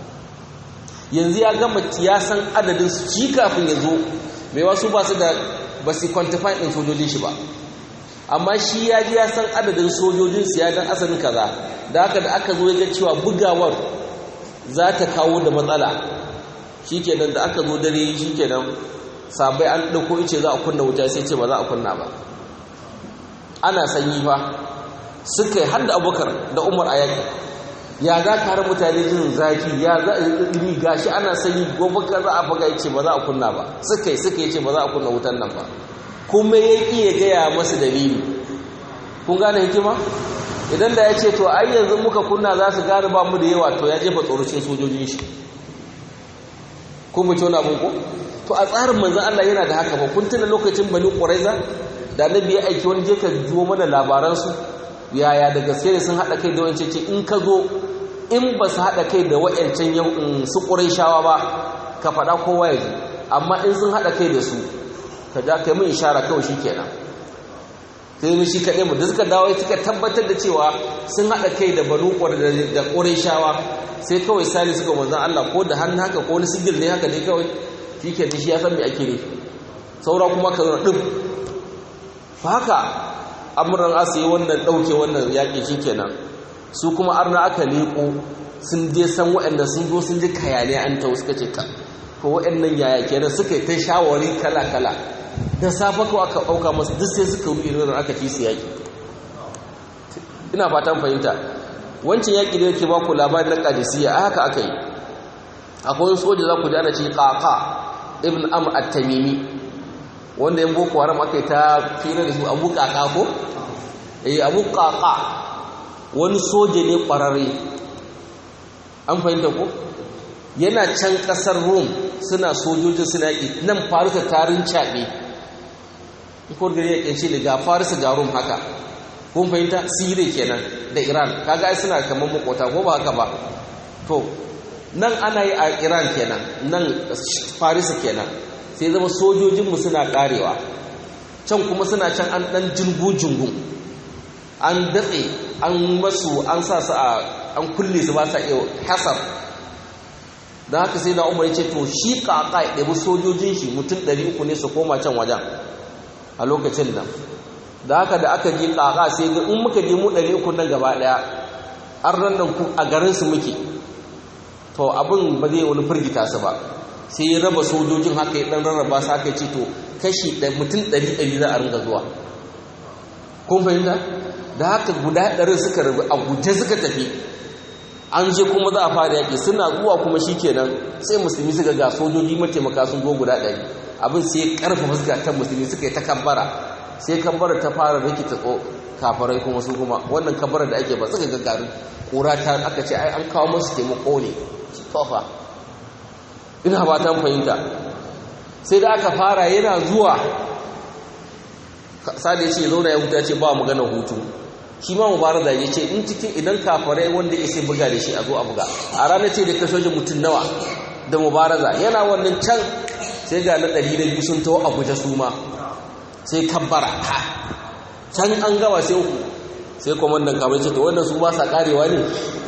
yanzu ya gama ya san adadin su shi kafin ya zo mai wasu ba su da ba su quantify ɗin sojojin shi ba amma shi ya ji ya san adadin sojojin su ya dan asalin kaza da haka da aka zo ya ga cewa bugawar za ta kawo da matsala shikenan da aka zo dare shikenan sabai an ɗauko ice za a kunna wuta sai ce ba za a kunna ba ana sanyi fa suka yi hada abubakar da umar a yaƙi ya za ka har mutane jin zafi ya za a yi ɗumi gashi ana sanyi gobe ka za a faga ya ce ba za a kunna ba suka yi suka yi ce ba za a kunna wutan nan ba kuma ya ƙi ya gaya masu dalili kun gane hikima idan da ya ce to ai yanzu muka kunna za su gane ba mu da yawa to ya jefa tsorocin sojojin shi kun mu tona abin ko to a tsarin manzan Allah yana da haka ba kun tuna lokacin bani ƙuraiza da annabi ya aiki wani je ka juwo mana labaransu yaya da gaske ne sun haɗa kai da wancan ce in ka zo in ba su haɗa kai da wa'yancan su shawa ba ka faɗa kowa ya ji amma in sun haɗa kai da su ka ja kai mun ishara kawai shi kenan sai mu shi kaɗai mu da suka dawo suka tabbatar da cewa sun haɗa kai da banu da shawa sai kawai sali suka manzan Allah ko da hannu haka ko wani sigil ne haka ne kawai shi ke shi ya san me ake ne saura kuma ka zo ɗin haka amuran asu yi wannan ɗauke wannan yaƙi shi kenan su kuma arna aka leko sun je san waɗanda sun zo sun ji kayane an ta suka ce ka ko waɗannan yaya kenan suka yi ta shawari kala kala da safa ko aka ɗauka masu duk sai suka ruɗe irin aka ci su yaƙi ina fatan fahimta wancan yaƙi da yake baku labarin na ƙadisiyya a haka aka yi akwai wani soja za ku ji ana ce ƙaƙa ibn am at-tamimi wanda yan boko haram aka yi ta fira da su abu ƙaƙa ko eh abu ƙaƙa wani soja ne ƙwararre an fahimta ko yana can ƙasar rom suna sojojin suna yaƙi nan farisa tarin caɓe ko gari ya ƙyanci da ga farisa ga rom haka kun fahimta sire kenan da iran kaga ai suna kamar makota ko ba haka ba to nan ana yi a iran kenan nan farisa kenan sai zama sojojinmu suna karewa can kuma suna can an dan jingu-jingu an datse an masu an sa su a an kulle su ba sa iya hasar don haka sai na umar ce to shi kaka ya ɗabi sojojin shi mutum 300 ne su koma can wajen a lokacin nan da haka da aka ji kaka sai ga in muka je mu 300 nan gaba ɗaya an rannan ku a garinsu muke to abin ba zai wani firgita su ba sai ya raba sojojin haka ya dan rarraba su haka ce to kashi mutum ɗari ɗari za a ringa zuwa kun fahimta da haka guda ɗarin suka rabu a guje suka tafi an je kuma za a fara yaƙi suna zuwa kuma shi kenan sai musulmi suka ga sojoji mataimaka sun zo guda ɗari abin sai ƙarfafa zukatan musulmi suka yi ta kabbara sai kabbara ta fara rikita tso kafarai kuma su kuma wannan kabbara da ake ba suka ga garin ƙura ta aka ce ai an kawo masu taimako ne tofa ina ba ta fahimta sai da aka fara yana zuwa sada ya ce zauna ya huta ce ba magana hutu shi ma mubarak da ya ce in cikin idan kafarai wanda ya sai buga da shi a zo a buga a ranar ce da kashe mutum nawa da mubaraza yana wannan can sai ga na ɗari da biyu sun taho a guje su ma sai kabbara ha can an gama sai uku sai kwamandan kamar ce to wannan su ba sa karewa ne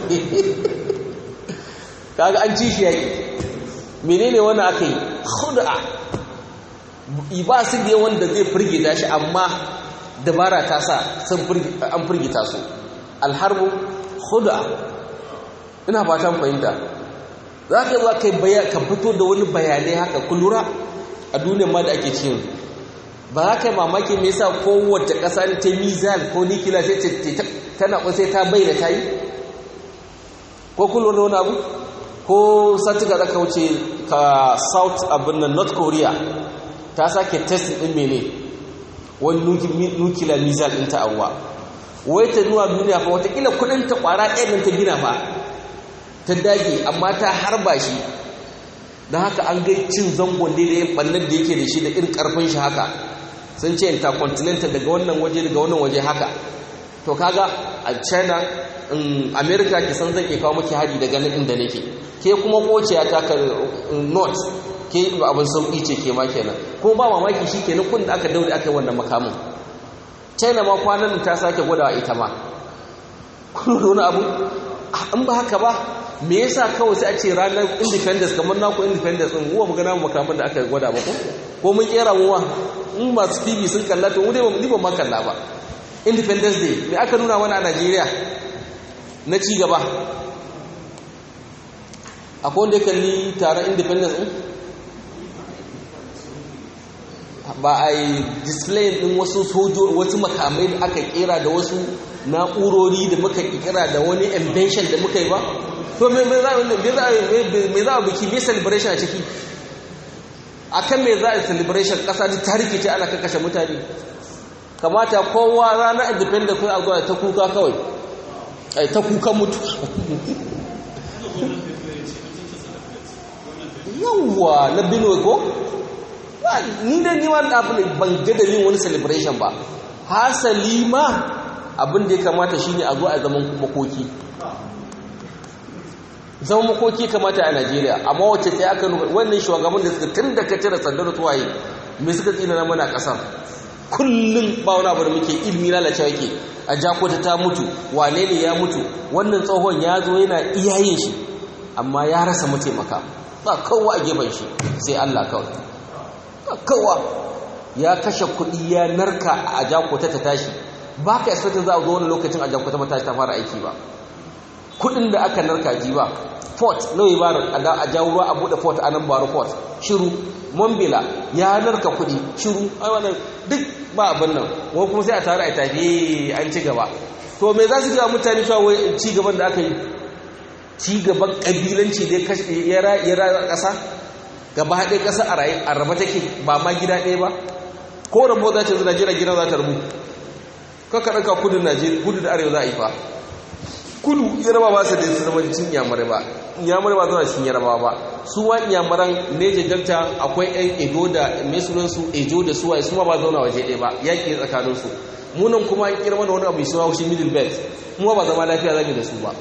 kaga an ci shi yaƙi menene wani aka yi hudu'a ba su da wanda zai firgita shi amma dabara ta sa an firgita su alharbu hudu'a ina fatan fahimta za ka zuwa kai ka fito da wani bayanai haka kulura a duniyar ma da ake cikin ba za ka yi mamaki mai sa kowace ƙasa ne ta mizal ko nikila sai tana sai ta bayyana ta yi ko kulura wani abu ko satika da wuce ka south abin nan north korea ta sake test din mene wani nuclear missile din ta abuwa wai ta nuna duniya fa watakila kudin ta kwara ɗaya nan ta gina fa ta dage amma ta harba shi don haka an gai cin zangon da ya ɓannar da yake da shi da irin ƙarfin shi haka sun ce intercontinental daga wannan waje daga wannan waje haka to kaga a china in america ki san zan iya kawo maki hari daga nan inda nake ke kuma kociya ta ka north ke abin sauki ce ke ma kenan ko ba mamaki shi kenan kun da aka daure aka yi wannan makamin china ma kwanan ta sake gwadawa ita ma kun da wani abu an ba haka ba me yasa kawai sai a ce ranar independence kamar naku independence din uwa mu gana makamin da aka gwada ba ko ko mun kera mu ma in masu tv sun kalla to mu dai ba mu ma kalla ba independence day me aka nuna mana a Najeriya na ci gaba akwai wanda ya kalli taron independence din ba a yi display din wasu sojo wasu makamai da aka kera da wasu na'urori da muka kira da wani invention da muka yi ba to me za a biki me celebration a ciki akan me za a celebration kasa ta tarihi ce ana kakashe mutane kamata kowa ranar independent kai a zuwa ta kuka kawai ai ta kuka mutu yawwa na benue ko ni da ni wani abu ne ban ga dalilin wani celebration ba hasali ma abin da ya kamata shine a zo a zaman makoki zaman makoki kamata a Najeriya amma wacce sai aka nuna wannan shugaban da suka tun da ka cire sandar tuwaye me suka tsina na mana kasar kullum ba wani abu da muke ilmi lalacewa yake a jakota ta mutu wane ne ya mutu wannan tsohon ya zo yana iyayen shi amma ya rasa mataimaka ba kowa a gefen shi sai Allah kawai ba kowa ya kashe kuɗi ya narka a jakota ta tashi ba ka expectin za a zo wani lokacin a jakota ba tashi ta fara aiki ba kudin da aka narka ji ba port nawa ya ba a jawo ruwa a bude port a nan baro port shiru mombila ya narka kudi shiru ai wannan duk ba abin nan wani kuma sai a tare a tafi an ci gaba to me za su gaba mutane cewa wai ci gaban da aka yi ci gaban kabilanci dai ya raya ƙasa gaba haɗe ƙasa a raye a raba take ba ma gida ɗaya ba ko rabo za ta najeriya gida za ta rabu kaka ɗauka kudu najeriya kudu da arewa za a yi fa kudu yaraba ba su da su zama cin yamurai ba yamurai ba zama cikin yaraba ba su wa yamuran neje delta akwai yan edo da mai sunansu ejo da suwaye su ma ba zauna waje ɗaya ba yaƙi tsakaninsu munan kuma an kira mana wani abu suna shi middle belt mu ba zama lafiya zami da su ba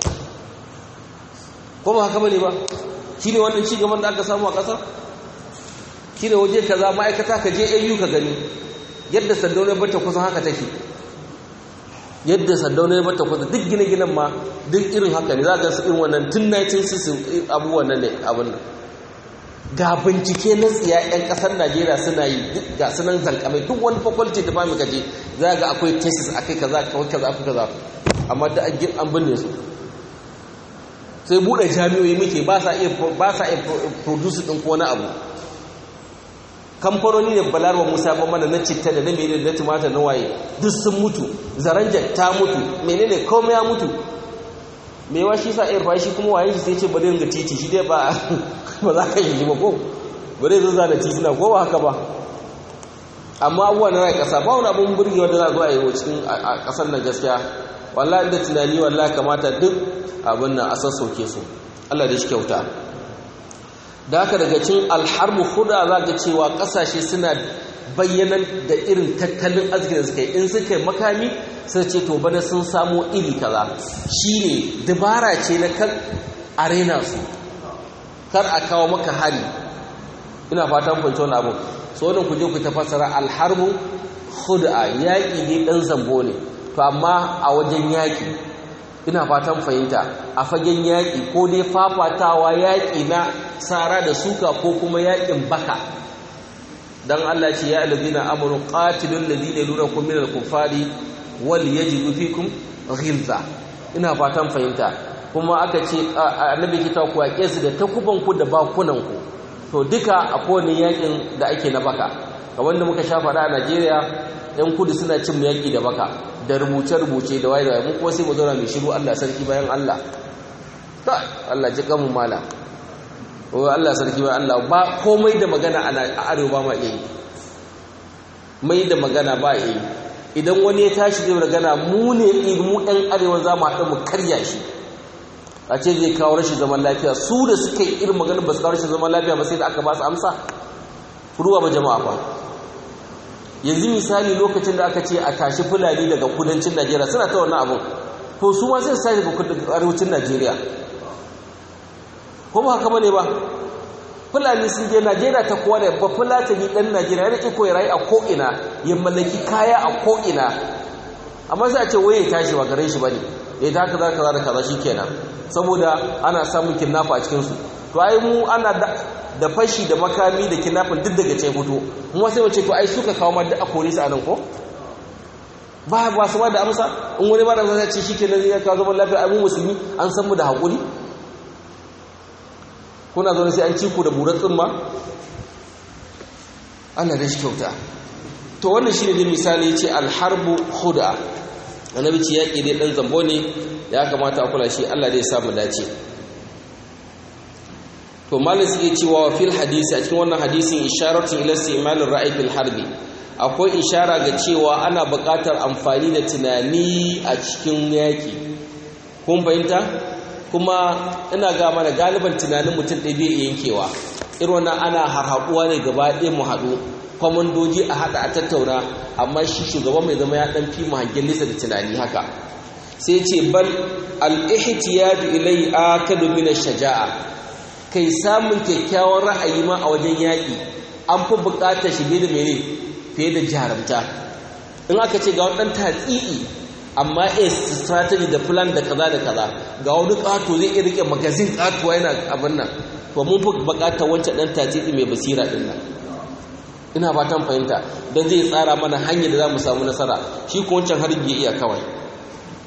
ko ba haka bane ba shi ne wannan ci gaban da aka samu a ƙasa shi ne waje kaza ma'aikata ka je au ka gani yadda sandaunar bata kusan haka take yadda sandaunar bata kusan duk gine-ginen ma duk irin haka ne za ga su irin wannan tun 1960 abubuwan nan ne abin nan ga bincike na tsiya 'yan kasar najeriya suna yi ga sunan zankamai duk wani faculty da ba mu kaje za ga akwai thesis akai kaza kawai kaza akwai kaza amma da an binne su sai bude jami'o'i muke ba sa iya ba sa iya produce din ko wani abu kamfanoni ne balarwa musa ba mana na citta da na mene da tumatir na waye duk sun mutu zaranja ta mutu menene komai ya mutu mewa shi sa air shi kuma waye shi sai ce bari ga titi shi dai ba ba za ka yi ba ko bari zai zana titina ko ba haka ba amma abubuwa na rai kasa ba wani abun burgewa da za a zo a yi cikin a kasar nan gaskiya wallahi da tunani wallahi kamata duk abin nan a sassauke su Allah da shi kyauta da haka daga cin alharbu huda za ga cewa kasashe suna bayyana da irin tattalin arzikin da suka yi in suka yi makami sai ce to bana sun samo iri kaza shine dabara ce na kan arena su kar a kawo maka hari ina fatan fahimci wani abu so wannan ku je ku tafasara alharbu huda yaƙi ne ɗan zambo ne to amma a wajen yaƙi ina fatan fahimta a fagen yaƙi ko dai fafatawa yaƙi na tsara da suka ko kuma yaƙin baka dan Allah ce ya alladhina amanu qatilul ladina yalunakum minal kufari wal yajidu fikum ghilza ina fatan fahimta kuma aka ce annabi kita ku yaƙe su da takuban ku da bakunan ku to duka a kowane yaƙin da ake na baka kamar da muka sha faɗa a Najeriya yan kudu suna cin yaƙi da baka da rubuce-rubuce da waye da waye mu kuma sai mu zauna mai shiru Allah sarki bayan Allah ta Allah ji kamun mala o Allah sarki bayan Allah ba komai da magana a arewa ba ma iya yi mai da magana ba iya yi idan wani ya tashi zai magana mu ne mu ɗan arewa za mu haɗu mu karya shi a ce zai kawo rashin zaman lafiya su da suka yi irin magana ba su kawo rashin zaman lafiya ba sai da aka ba su amsa ruwa ba jama'a ba yanzu misali lokacin da aka ce a tashi fulani daga kudancin najeriya suna ta wannan abin to su ma sai sai daga arewacin najeriya ko ba haka bane ba fulani sun je najeriya ta kowa da ba fulatani dan najeriya yana iko ya rayu a ko'ina ya mallaki kaya a ko'ina amma sai a ce waye tashi ba garin shi bane ya ta kaza kaza da kaza shikenan saboda ana samun kidnapper a cikin su to ai mu ana da fashi da makami da kidnapping duk daga ce fito mu sai wace to ai suka kawo ma duk a kore su anan ko ba ba su ba da amsa in wani ba da zai ce shikenan ya kawo zaman lafiya ai mu musulmi an san mu da hakuri kuna zaune sai an ci ku da burar tsimma Allah da shi kyauta to wannan shine da misali ce alharbu khuda annabi ce yaki dai dan zambo ne ya kamata a kula shi Allah dai samu dace to malin suke cewa fil hadisi a cikin wannan hadisin isharatun ila istimalin ra'ayi fil harbi akwai ishara ga cewa ana buƙatar amfani da tunani a cikin yaki kun fahimta kuma ina ga mana galiban tunanin mutum ɗaya bai yankewa irin wannan ana harhaɗuwa ne gaba ɗaya mu haɗu kwamandoji a haɗa a tattauna amma shi shugaban mai zama ya ɗan fi mu hangen nesa da tunani haka sai ce bal al-ihtiyadu ilai akadu min shaja'a kai samun kyakkyawan ra'ayi ma a wajen yaƙi an fi buƙatar shi da mene fiye da jarumta in aka ce ga wadannan tatsii amma a strategy da plan da kaza da kaza ga wani ƙato zai iya rike magazin ƙatuwa yana abin nan to mun fi buƙatar wancan ɗan tatsii mai basira ɗin nan ina fatan fahimta don zai tsara mana hanyar da za mu samu nasara shi ko wancan harbi ya iya kawai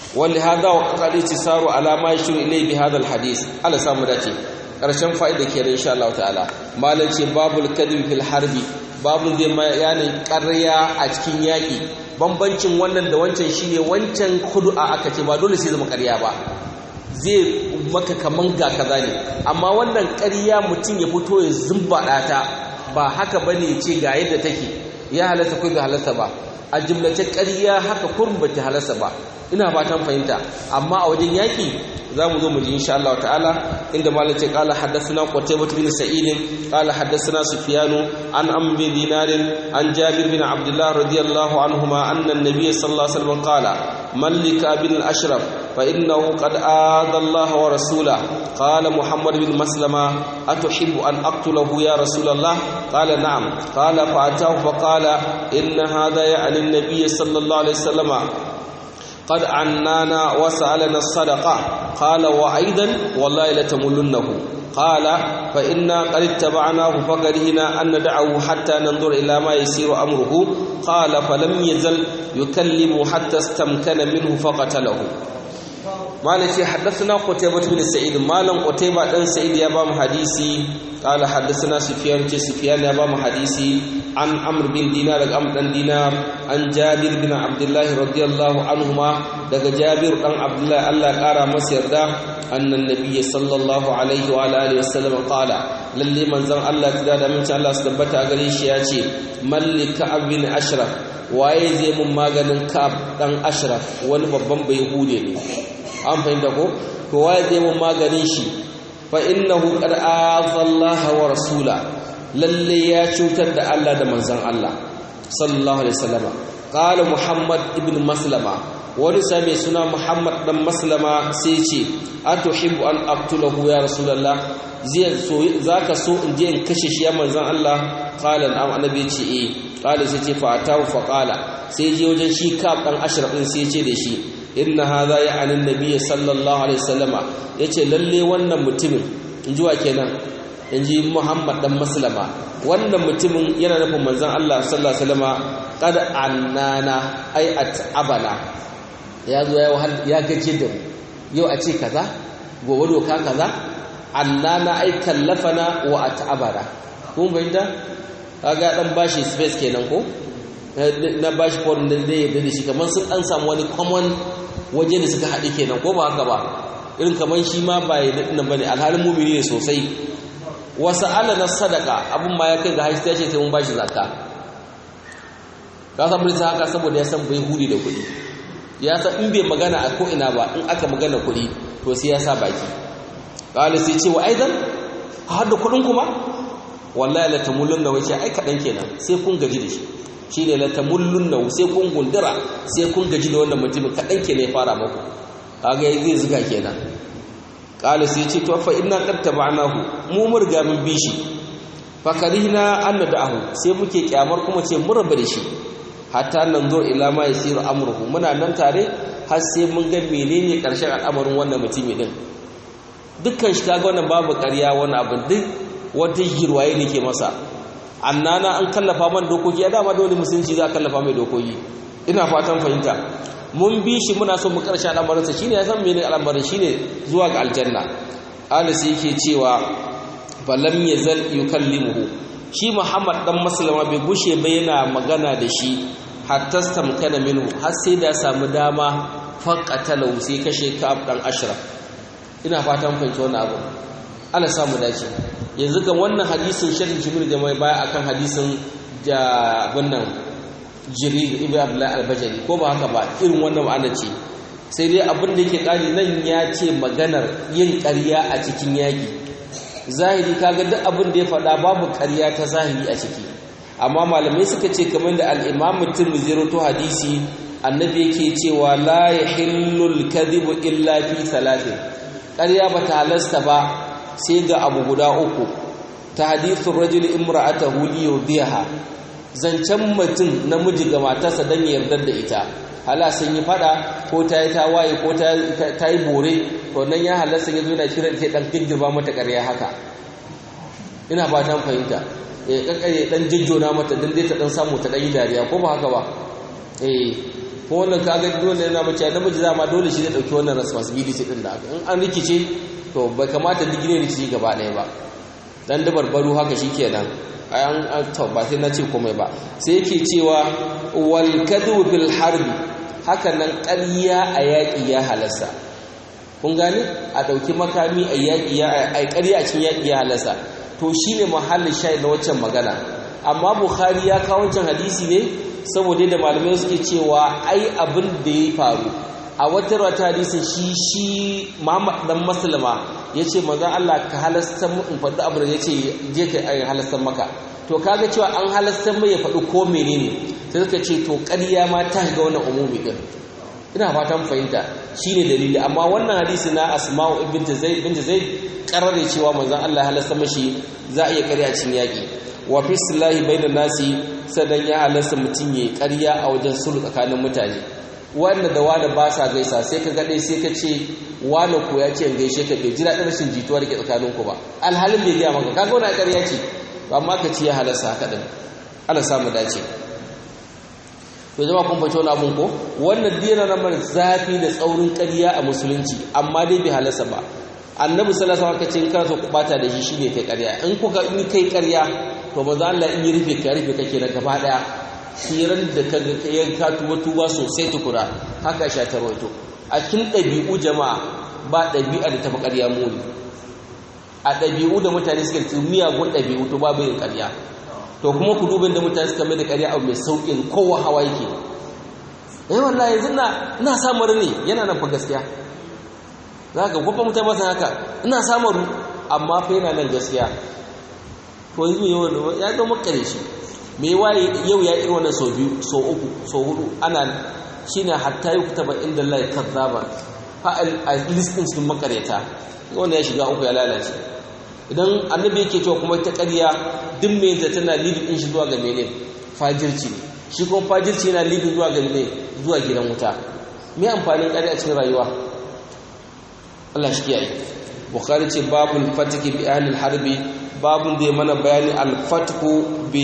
wanda hada wa kakali tisaru alama ya shiru ilai bi hadal hadis ala samu dace ƙarshen fa'ida ke da insha Allah ta'ala malam ce babul kadhib fil harbi babu zai bayanin ƙarya a cikin yaƙi bambancin wannan da wancan shine wancan kudu'a aka ce ba dole sai zama ƙarya ba zai maka kaman ga kaza ne amma wannan ƙarya mutum ya fito ya zumbaɗa ta ba haka bane ce ga yadda take ya halasta ko bai halasta ba a jimlace ƙarya haka kurum ba ta halasta ba ina fatan fahimta amma a wajen yaƙi za mu zo mu ji insha Allah ta'ala inda malam ce qala haddathana qutaybah bin sa'id qala haddathana sufyan an amr bin dinar an jabir bin abdullah radiyallahu anhuma anna an-nabiy sallallahu alaihi wasallam qala mallika bin al-ashraf fa innahu qad aada Allah wa rasulahu qala muhammad bin maslama atuhibbu an aqtulahu ya rasulullah qala na'am qala fa atahu fa qala inna hadha ya'ni an-nabiy sallallahu alaihi wasallam قد عنانا وسألنا الصدقة قال وأيضا والله لتملنه قال فإنا قد اتبعناه فكرهنا أن ندعه حتى ننظر إلى ما يسير أمره قال فلم يزل يكلم حتى استمكن منه فقتله مالك حدثنا قتيبة بن سعيد مالك قتيبة بن سعيد يا بام حديثي قال حدثنا سفيان سفيان يا بام حديثي عن عمرو بن دينار عمرو بن دينار عن جابر بن عبد الله رضي الله عنهما daga Jabir dan Abdullah Allah kara masa yarda annan nabiyyi sallallahu alaihi wa alihi wasallam qala lalle manzon Allah da da mun Allah su tabbata gare shi ya ce mallika abin ashraf waye zai mun maganin kab dan ashraf wani babban bai hude ne an fahimta ko to waye zai mun maganin shi fa innahu qad azallaha wa rasula lalle ya cutar da Allah da manzon Allah sallallahu alaihi wasallam qala muhammad ibn maslama wani sami suna muhammad dan maslama sai ce atuhibbu an aqtulahu ya rasulullah zai so zaka so in je in kashe shi ya manzon Allah qala am annabi ce eh qala sai ce fa atahu fa qala sai je wajen shi kaf dan ashraf din sai ce da shi inna hadha ya'ani annabi sallallahu alaihi wasallama yace lalle wannan mutumin inji wa kenan inji muhammad dan maslama wannan mutumin yana nufin manzon Allah sallallahu alaihi wasallama qad annana ay at'abana ya zo ya gaje da mu yau a ce kaza gobe doka kaza annana ay kallafana wa at'abana kun bayyana kaga dan bashi space kenan ko na bashi for da zai yarda da shi kamar sun an samu wani common waje da suka haɗe kenan ko ba haka ba irin kamar shi ma ba ya daɗin bane alhalin mumini ne sosai wasu ala na sadaka abin ma ya kai ga hajji ta ce sai mun bashi zakka ka san bai haka saboda ya san bai hudi da kuɗi ya san in bai magana a ko'ina ba in aka magana kuɗi to sai ya sa baki ƙalis sai ce wa aidan a hada kuɗin kuma wallahi la tamullun da wace ai kaɗan kenan sai kun gaji da shi shi ne la tamullun da sai kun gundura sai kun gaji da wannan mutumin kaɗan kenan ya fara maku kaga zai zuga kenan ƙalis sai ce to fa inna qad tabanahu mu murga mun bi shi fa karihna an nada'ahu sai muke kyamar kuma ce mun rabu da shi hatta nan zo ila ma yasiru amruhu muna nan tare har sai mun ga menene karshen al'amarin wannan mutumi din dukkan shi kaga wannan babu ƙarya wani abu duk wata girwaye ne ke masa annana an kallafa man dokoki ya dama dole musulunci za a kallafa mai dokoki ina fatan fahimta mun bi shi muna so mu karshe al'amarin sa shine ya san menene al'amarin shine zuwa ga aljanna alis yake cewa falam yazal yukallimuhu shi Muhammad dan Maslama bai gushe ba yana magana da shi hatta stamkana minhu har sai da samu dama faqatalahu sai kashe Ka'ab dan Ashraf ina fatan fahimci wannan abu Allah samu dace yanzu kan wannan hadisin sharhin Jumhur jama'i baya akan hadisin da wannan Jirir ibn Abdullah al-Bajali ko ba haka ba irin wannan ma'ana ce sai dai abin da yake kari nan ya ce maganar yin ƙarya a cikin yaki zahiri kaga duk abin da ya faɗa babu ƙarya ta zahiri a ciki amma malamai suka ce kamar da al-Imam Tirmidhi rawaito hadisi annabi yake cewa la yahillu al-kadhibu illa fi thalathin ƙarya bata halasta ba sai ga abu guda uku ta hadithun rajul imra'atahu li yudiha zancen mutum namiji ga matarsa dan ya yarda da ita hala sun yi fada ko ta yi tawaye ko ta yi bore to nan ya halasta ya zo na kiran sai dan girgirba mata ƙarya haka ina ba ta fahimta ya kakkare dan jijjona mata dan dai ta dan samu ta dan yi dariya ko ba haka ba eh ko wannan kaga dole yana mace namiji zama dole shi zai dauki wannan responsibility din da in an rikice to bai kamata digire rikici gaba ɗaya ba dan da barbaru haka shikenan ayan to ba sai na ce komai ba sai yake cewa wal kadhu bil harbi haka nan ƙarya a yaƙi ya halasta kun gane a ɗauki makami a yaƙi ya a ƙarya a cikin yaƙi ya halasta to shine mahallin shayi na waccan magana amma bukhari ya kawo wancan hadisi ne saboda da malamai suke cewa ai abin da ya faru a wata wata hadisin shi shi Muhammad dan Maslama yace manzon Allah ka halasta mu in faɗi abu da yace je ka ai halasta maka to kaga cewa an halasta mai ya faɗi ko menene sai suka ce to ƙarya ma ta ga wannan umumi din ina fatan fahimta shine dalili amma wannan hadisi na Asma'u ibn Zaid ibn Zaid karare cewa manzon Allah halasta mashi za a iya ƙarya cin yaki wa fi silahi bainan nasi sadan ya halasta mutum yayi ƙarya a wajen sulhu tsakanin mutane wanda da wani ba sa gaisa sai ka gaɗe sai ka ce wani ko ya ce in gaishe ka bai ji daɗin rashin jituwa da ke tsakaninku ba alhalin bai gaya maka kaga wani ƙarya ce amma ka ci ya halasta haka ɗin ana samu dace to zama kun fahimci wani abun ko wannan dina na mara zafi da tsaurin ƙarya a musulunci amma dai bai halasta ba annabi sallallahu alaihi wasallam kace kana so ku bata da shi shine kai ƙarya in kuka in kai ƙarya to manzo Allah in yi rufe ka rufe kake na gaba daya siran da ka ya ka tuba tuba sosai tukura haka sha tarwato a cikin ɗabi'u jama'a ba ɗabi'a da tafi ƙarya muni a ɗabi'u da mutane suka ci miyagun ɗabi'u to babu yin ƙarya to kuma ku dubin da mutane suka mai da ƙarya abu mai sauƙin kowa hawa yake eh wallahi yanzu na ina samun ne yana nan fa gaskiya za ka kwafa mutane masa haka ina samun amma fa yana nan gaskiya to yanzu yau ya zama kare shi me waye yau ya irin wannan sau biyu sau uku sau hudu ana shine hatta yi kutaba inda Allah kazzaba fa a listin cikin makareta wanda ya shiga uku ya lalace idan annabi yake cewa kuma ta ƙarya duk mai da tana lidin din shi zuwa ga mene fajirci ne shi kuma fajirci yana lidin zuwa ga mene zuwa gidan wuta me amfanin ƙarya a cikin rayuwa Allah shi kiyaye bukhari ce babul fatiki bi ahli harbi babun da ya mana bayani al-fatku bi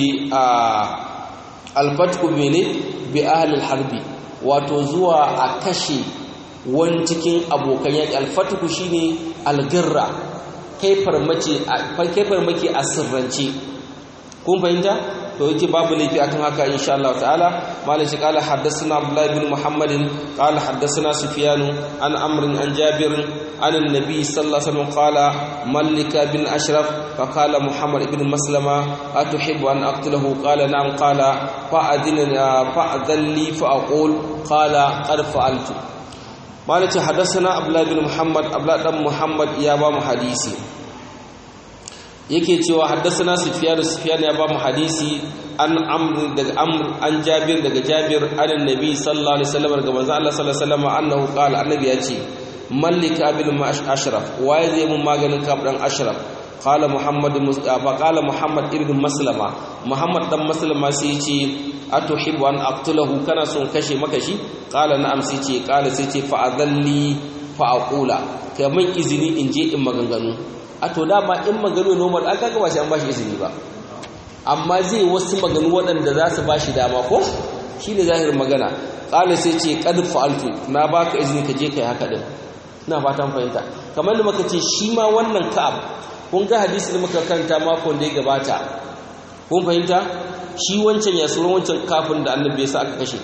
al-fatku mene bi ahli harbi wato zuwa a kashe wani cikin abokan yaƙi al-fatku shine al-girra kai farmaki a sirrance kun fahimta to yake babu laifi akan haka insha Allah ta'ala malai shi qala haddathana abdullah ibn muhammadin qala haddathana sufyan an amr an jabir an annabi sallallahu alaihi wasallam qala malika bin ashraf fa qala muhammad ibn maslama atuhibbu an aqtulahu qala na'am qala fa adina fa adalli fa aqul qala qad fa'altu malai shi haddathana abdullah ibn muhammad abdullah dan muhammad ya ba mu hadisi yake cewa haddasana sufyan sufyan ya ba mu hadisi an amr daga amr an jabir daga jabir an annabi sallallahu alaihi wasallam daga manzo Allah sallallahu alaihi wasallam annahu qala annabi ya ce mallika bil ashraf waye zai mun maganin kaf dan ashraf qala muhammad mustafa qala muhammad ibn maslama muhammad dan maslama sai ya ce atuhibbu an aqtulahu kana son kashe maka shi qala na'am sai ce qala sai ce fa adalli fa aqula kaman izini in je in maganganu a to dama in maganu normal an kaga ba shi an bashi izini ba amma zai wasu maganu waɗanda za su bashi dama ko shine zahirin magana qala sai ce qad fa'altu na baka izini ka je kai haka din ina fatan fahimta kamar da muka ce shi ma wannan ka'ab kun ga hadisi da muka kanta makon da ya gabata kun fahimta shi wancan ya sunan wancan kafin da annabi ya sa aka kashe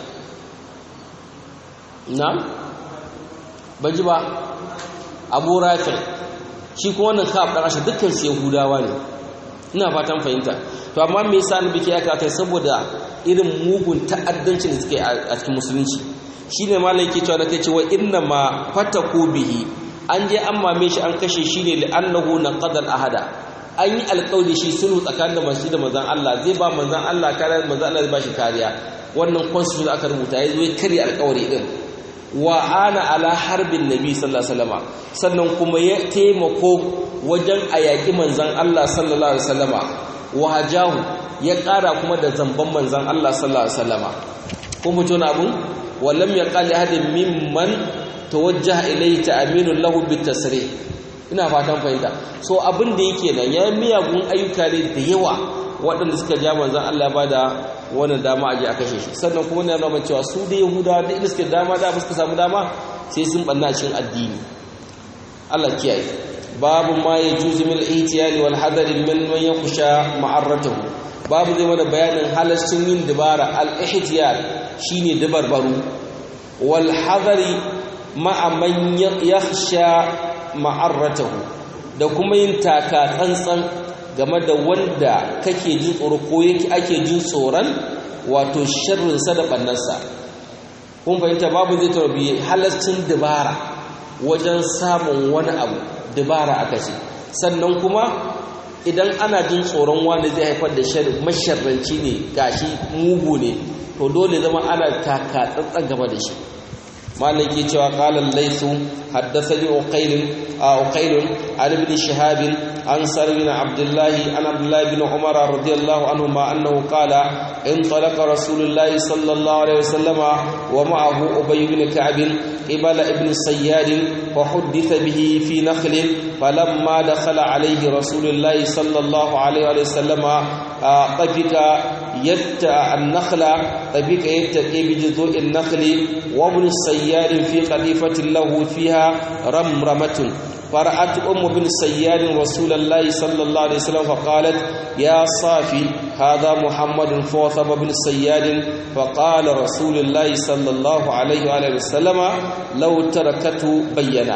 na ban ji ba abu rafi shi kuma wannan ka'ab dan ashe dukkan su yahudawa ne ina fatan fahimta to amma me yasa annabi ke aka kai saboda irin mugun ta'addancin da suke a cikin musulunci shine malai yake cewa da kai cewa inna ma fataku bihi an je an mame shi an kashe shi ne li'annahu naqadal ahada an yi alƙawari shi sulhu tsakanin da masu da manzon Allah zai ba manzon Allah kariya manzon Allah zai ba shi kariya wannan constitution aka rubuta ya zo ya karya alƙawari din wa ana ala harbin nabi sallallahu alaihi wasallam sannan kuma ya taimako wajen a yaƙi manzon Allah sallallahu alaihi wasallama wa hajahu ya ƙara kuma da zamban manzon Allah sallallahu alaihi wasallama kun fito na abun wallam yaqali ahadin mimman tawajjaha ilayhi ta'minun lahu bitasrih ina fatan fahimta so abin da yake nan ya miyagun ayyuka ne da yawa waɗanda suka ja manzan Allah ba da wannan dama a je a kashe shi sannan kuma na nuna cewa su da yahuda da inda suke dama da suka samu dama sai sun banna cikin addini Allah kiyaye babu ma ya juzu mil ihtiyali wal hadari min man yakhsha ma'arratahu babu zai mana bayanin halascin yin dabara al ihtiyal shine dabarbaru wal hadari ma'a man yakhsha ma'arratahu da kuma yin taka tsantsan game da wanda kake jin tsoro ko yake ake jin tsoron wato sharrinsa da ɓannarsa kun fahimta babu zai tarbi halascin dabara wajen samun wani abu dabara aka ce sannan kuma idan ana jin tsoron wanda zai haifar da masharranci ne gashi mugu ne to dole zama ana taka tsantsan game da shi مالك يتوى قال الليث حدثني أقيل أقيل عن ابن شهاب عن سر بن عبد الله عن عبد الله بن عمر رضي الله عنهما أنه قال انطلق رسول الله صلى الله عليه وسلم ومعه أبي بن كعب قبل ابن السياد وحدث به في نخل فلما دخل عليه رسول الله صلى الله عليه وسلم طفق يتأ النخل طفق يتقي بجذوع النخل وابن السياد في قذيفة له فيها رمرمة فرأت أم بن سياد رسول الله صلى الله عليه وسلم فقالت يا صافي هذا محمد فوثب بن سياد فقال رسول الله صلى الله عليه وآله وسلم لو تركته بينا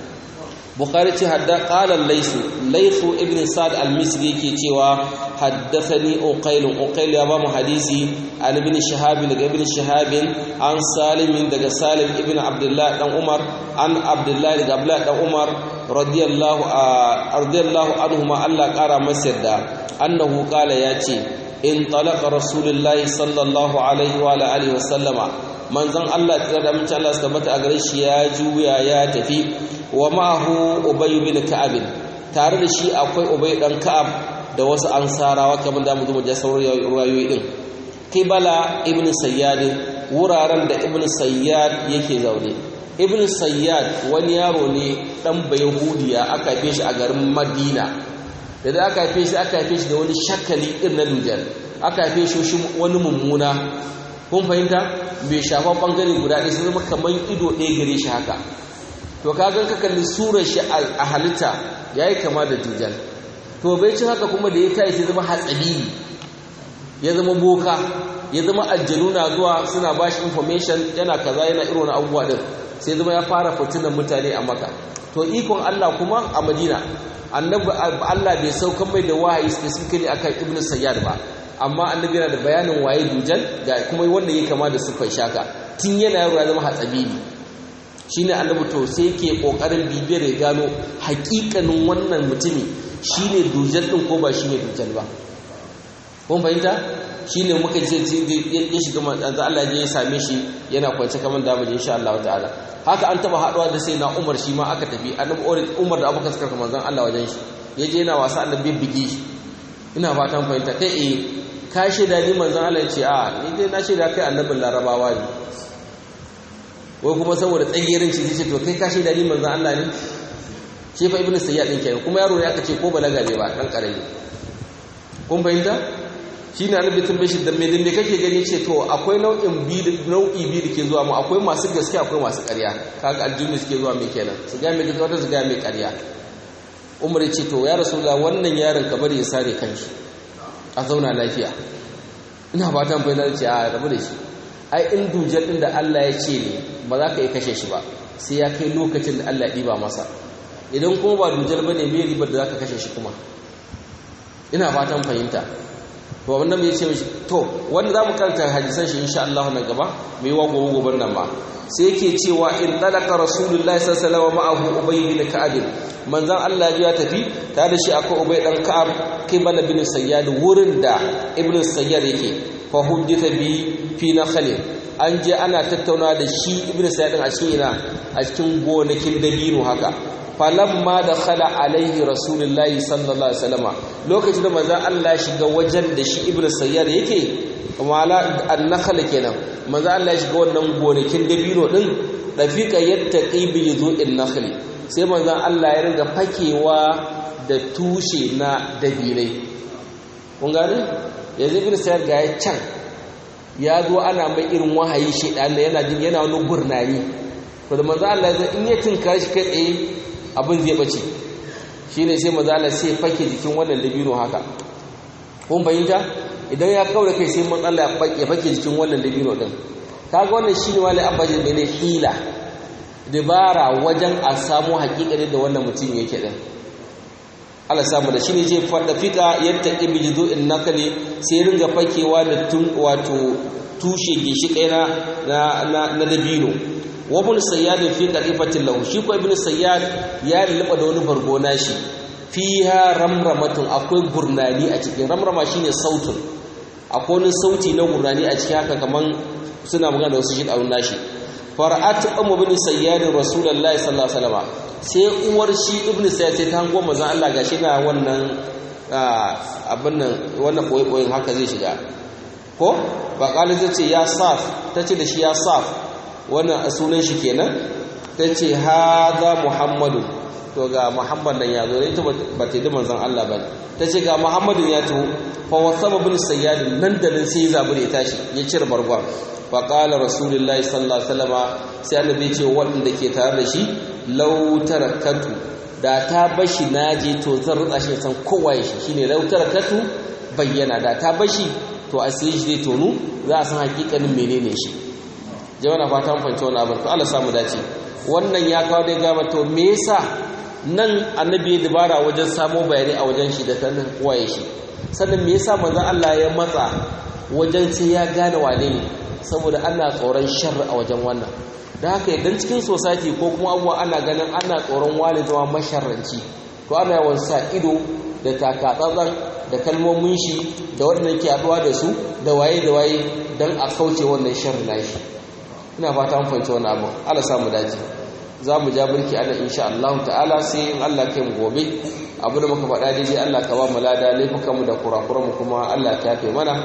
بخاري حدا قال الليث ليث ابن سعد المصري يكي cewa حدثني أقيل أقيل يا بام حديثي عن ابن شهاب daga ابن شهاب عن سالم daga سالم ابن عبد الله بن عمر عن عبد الله daga عبد الله بن عمر رضي الله رضي الله عنهما الله قara masa yarda annahu qala yace in talaqa rasulullahi sallallahu alaihi wa alihi wa sallama manzon Allah tsira da mutum Allah tabbata a gare shi ya juya ya tafi wa ma'ahu ubay bin ka'ab tare da shi akwai ubay dan ka'ab da wasu ansarawa kamar da mu zo da sauran ruwayoyi din qibala ibn sayyad wuraren da ibn sayyad yake zaune ibn sayyad wani yaro ne dan bayahudiya aka haife shi a garin madina da aka haife shi aka haife shi da wani shakali din na dujal aka haife shi wani mummuna kun fahimta bai shafa bangare guda ɗaya sai zama kamar ido ɗaya gare shi haka to kagan ka kalli surar shi a halitta yayi kama da dujal to bai ci haka kuma da ya kai sai zama hatsabibi ya zama boka ya zama aljanu na zuwa suna bashi information yana kaza yana irin abubuwa din sai zama ya fara fitinan mutane a maka to ikon Allah kuma a Madina annabi Allah bai saukan mai da wahayi specifically akan Ibn Sayyad ba amma annabi yana da bayanin waye dujal da kuma wanda yake kama da sufai shaka tun yana yaro ya zama hatsabibi shine annabi to sai yake kokarin bibiyar ya gano hakikanin wannan mutumi shine dujal din ko ba shine dujal ba kun fahimta shine muka ce ya shiga manzo Allah ya same shi yana kwance kaman da mu insha Allah ta'ala haka an taba haduwa da sai na Umar shi ma aka tafi annabi Umar da Abubakar suka manzon Allah wajen shi yaje yana wasa annabi bigi ina fatan fahimta kai eh ka shaida ni manzon Allah ya ce a ni dai na shaida kai annabin Larabawa ne wai kuma saboda tsagerin shi zai ce to kai ka shaida ni manzon Allah ne shi fa ibnu sayyad din kenan kuma yaro ne aka ce ko balaga ne ba dan karami kun fahimta shi ne annabi tambaye shi da me da me kake gani ce to akwai nau'in bi nau'i bi da ke zuwa mu akwai masu gaskiya akwai masu ƙarya kaga aljinni suke zuwa mai kenan su ga mai gaskiya wata su ga mai ƙarya umar ya ce to ya rasulullah wannan yaron ka bari ya sare kanshi a zauna lafiya ina fatan bai da ce a rabu da shi ai in dujal din da Allah ya ce ne ba za ka yi kashe shi ba sai ya kai lokacin da Allah ya ɗiba masa idan kuma ba dujal bane me ribar da za ka kashe shi kuma ina fatan fahimta to wannan mai ce mishi to wanda za mu karanta hadisan shi insha Allah nan gaba mai wa gobe goben nan ba sai yake cewa in talaka rasulullahi sallallahu alaihi wasallam ma'ahu ubay bin ka'ab manzon Allah ya tafi tare da shi akwai ubay dan ka'ab kibala bin sayyad wurin da ibnu sayyad yake fa huditha bi fi nakhl an je ana tattauna da shi ibnu sayyad a cikin ina a cikin gonakin dabino haka falamma da khala alaihi rasulullahi sallallahu alaihi wasallama lokacin da manzon Allah shiga wajen da shi ibnu sayyar yake mala an-nakhl kenan manzon Allah shiga wannan gonakin dabino din dafiqa yattaqi bi yuzu'in nakhl sai manzon Allah ya riga fakewa da tushe na dabinai kun gane yanzu ibn sayyad ga ya can ya zo ana mai irin wahayi shedan da yana jin yana wani gurnani to da manzo Allah ya in ya tinka shi kai tsaye abin zai bace shine sai manzo Allah sai fake jikin wannan dabino haka kun bayyanta idan ya kaura kai sai manzo Allah ya fake jikin wannan dabino din kaga wannan shine wani abajin da ne hila dabara wajen a samu hakikarin da wannan mutum yake din Allah samu da shine je fada fika yadda ibijidu in nakali sai ringa fakewa da tun wato tushe gishi na na na dabino wa ibn sayyad fi qadifatin lahu shi ko ibn sayyad ya lulluba da wani bargo nashi fiha ramramatun akwai gurnani a cikin ramrama shine sautun akwai wani sauti na gurnani a cikin haka kaman suna magana da wasu shi daun nashi fara'at ummu bin sayyad rasulullahi sallallahu alaihi wasallam sai uwar shi ibnu sayyad sai ta hango manzon Allah gashi na wannan abin nan wannan koyi haka zai shiga ko ba kalin zai ce ya saf tace da shi ya saf wannan sunan shi kenan tace hada muhammadu to ga muhammad nan ya zo ita ba ta yi manzon Allah ba tace ga muhammadin ya taho fa wasaba bin sayyad nan da nan sai zabure ya tashi ya cire bargwa fa qala rasulullahi sallallahu alaihi wasallama sai annabi ce wanda ke tare da shi law tarakatu da ta bashi naje to zan rutsa shi san kowa ya shi shine law tarakatu bayyana da ta bashi to a sai shi zai tonu za a san hakikanin menene shi jama'a na fata mun fahimci wannan abin to Allah samu dace wannan ya kawo da gaba to me yasa nan annabi ya dubara wajen samo bayani a wajen shi da sanin waye shi sannan me yasa manzon Allah ya matsa wajen sai ya gane wane ne saboda ana tsoron sharri a wajen wannan da haka idan cikin society ko kuma abuwa ana ganin ana tsoron wani zama masharranci to ana yawan sa ido da takatsantsan da kalmomin shi da waɗannan ke haɗuwa da su da waye da waye don a kauce wannan sharri na shi ina fata mun fahimci wannan abu Allah samu dace za mu ja birki ana insha Allah ta'ala sai in Allah kai mu gobe abu da muka faɗa daidai Allah ka ba mu lada laifukanmu da kurakuranmu kuma Allah ka yafe mana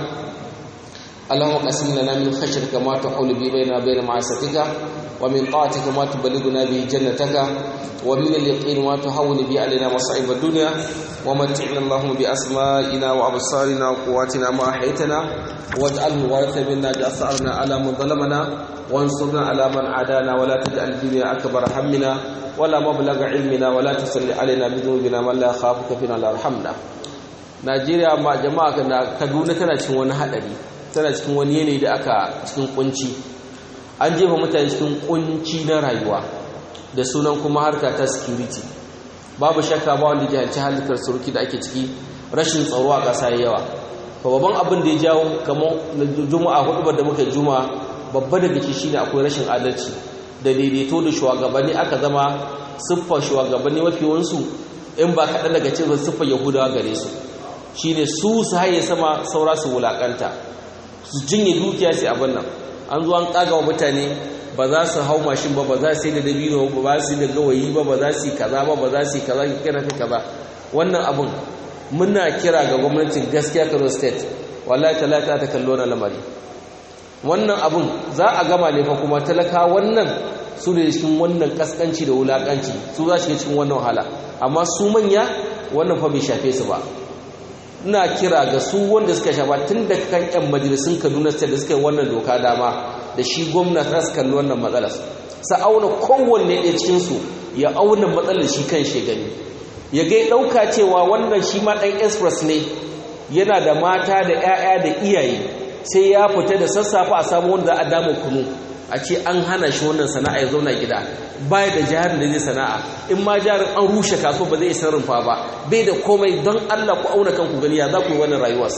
اللهم قسم لنا من خشيتك ما تحول به بيننا وبين معصيتك ومن طاعتك ما تبلغنا به جنتك ومن اليقين ما تهون به علينا مصائب الدنيا ومتعنا اللهم بأسمائنا وأبصارنا وقواتنا ما أحيتنا واجعله الوارث منا جأثرنا على من ظلمنا وانصرنا على من عادانا ولا تجعل الدنيا أكبر همنا ولا مبلغ علمنا ولا تسل علينا بذنوبنا من لا يخافك فينا لا يرحمنا Najeriya ma jama'a Kaduna tana cikin wani hadari tana cikin wani yanayi da aka cikin kunci an jefa mutane cikin kunci na rayuwa da sunan kuma harka ta security babu shakka ba wanda jihanci halittar suruki da ake ciki rashin tsaro a ƙasa yawa babban abin da ya jawo kamar juma'a hudu da muka juma'a babba daga ciki shine akwai rashin adalci da daidaito da shugabanni aka zama siffar shugabanni mafi wansu in ba kaɗan daga cikin siffar yahudawa gare su shine su su haye sama saura su wulakanta su jinye dukiya sai abin nan an zo an kaga wa mutane ba za su hau mashin ba ba za su yi da dabino ba ba su yi da gawayi ba ba za su yi kaza ba ba za su yi kaza ki kira ka kaza wannan abin muna kira ga gwamnatin gaskiya Kano state wallahi talata ta kallo na lamari wannan abin za a gama ne fa kuma talaka wannan su ne cikin wannan kaskanci da wulakanci su za su cikin wannan wahala amma su manya wannan fa bai shafe su ba ina kira ga su wanda suka shafa tun da kan yan majalisun kaduna state da suka yi wannan doka dama da shi gwamnati za su kalli wannan matsalar sa auna kowanne ɗaya cikinsu ya auna matsalar shi kan shi gani ya gai ɗauka cewa wannan shi ma ɗan express ne yana da mata da 'ya'ya da iyaye sai ya fita da sassafe a samu wanda za a dama kunu a ce an hana shi wannan sana'a ya zauna gida baya da jarin da zai sana'a in ma jarin an rushe kaso ba zai isa rumfa ba bai da komai don Allah ku auna kanku gani ya za ku yi wannan rayuwar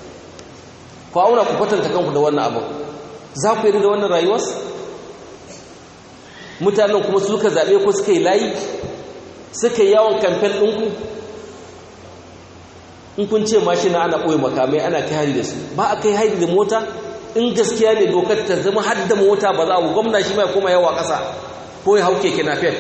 ku auna ku kwatanta kanku da wannan abu za ku yi da wannan rayuwar mutanen kuma suka zaɓe ku suka yi layi suka yi yawon kamfen ɗinku in kun ce mashina ana ɓoye makamai ana kai hari da su ba a kai hari da mota in gaskiya ne dokar ta zama har da mota ba za a gwamna shi mai koma yawa ƙasa ko ya hau keke napep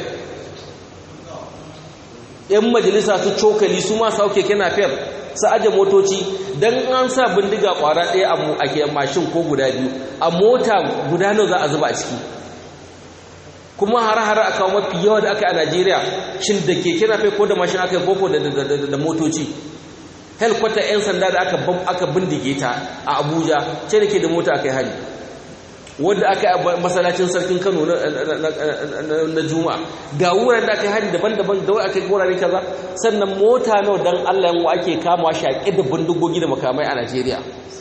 yan majalisa su cokali su ma su hau keke napep su aje motoci don an sa bindiga ƙwara ɗaya a ke mashin ko guda biyu a mota guda nawa za a zuba a ciki kuma har-har a kawo mafi yawa da aka yi a najeriya shin da keke napep ko da mashin aka yi koko da motoci helkwata 'yan sanda da aka aka bindige ta a abuja ce da ke da mota aka yi hali wadda aka yi masalacin sarkin kano na juma'a ga wuraren da aka yi hali daban-daban da aka yi wurare kaza sannan mota nawa don allah yanwa ake kama shaƙi da bindigogi da makamai a najeriya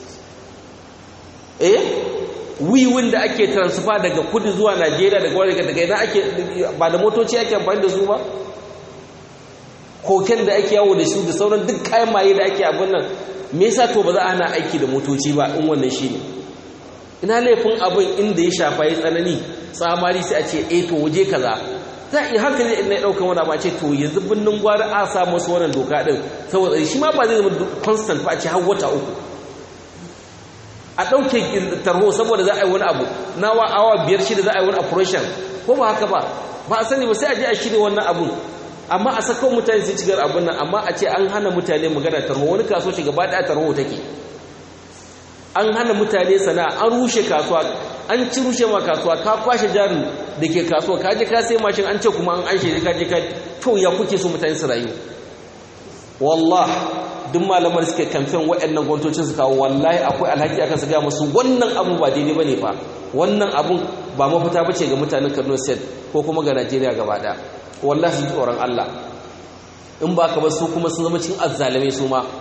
eh wiwin da ake transfer daga kudu zuwa najeriya daga wani daga ina ake ba da motoci ake amfani da su ba koken da ake yawo da su da sauran duk kayan maye da ake abin nan me yasa to ba za a hana aiki da motoci ba in wannan shine ina laifin abin inda ya shafa ya tsanani tsamari sai a ce eh to waje kaza za a iya hankali in na ɗaukan wani ba ce to yanzu binnin gwari a sa masu wannan doka ɗin saboda shi ma ba zai zama constant ba a ce har wata uku a ɗauke tarho saboda za a yi wani abu na awa biyar shida za a yi wani operation ko ba haka ba ba a sani ba sai a je a shirya wannan abun amma a sako mutane su cigar abin nan amma a ce an hana mutane magana tarho wani kaso shi gaba ɗaya tarho take an hana mutane sana'a an rushe kasuwa an ci rushe ma kasuwa ka kwashe jarin da ke kasuwa ka je ka sai mashin an ce kuma an anshe ka je ka to ya kuke so mutane su rayu wallah duk malamar suke kamfen waɗannan gwamnatocin su kawo wallahi akwai alhaki akan su ga musu wannan abu ba daidai bane fa wannan abun ba mafita bace ga mutanen Kano State ko kuma ga Najeriya gaba ɗaya wallahi su tsoron Allah in ba ka ba su kuma sun zama cikin azzalamai su ma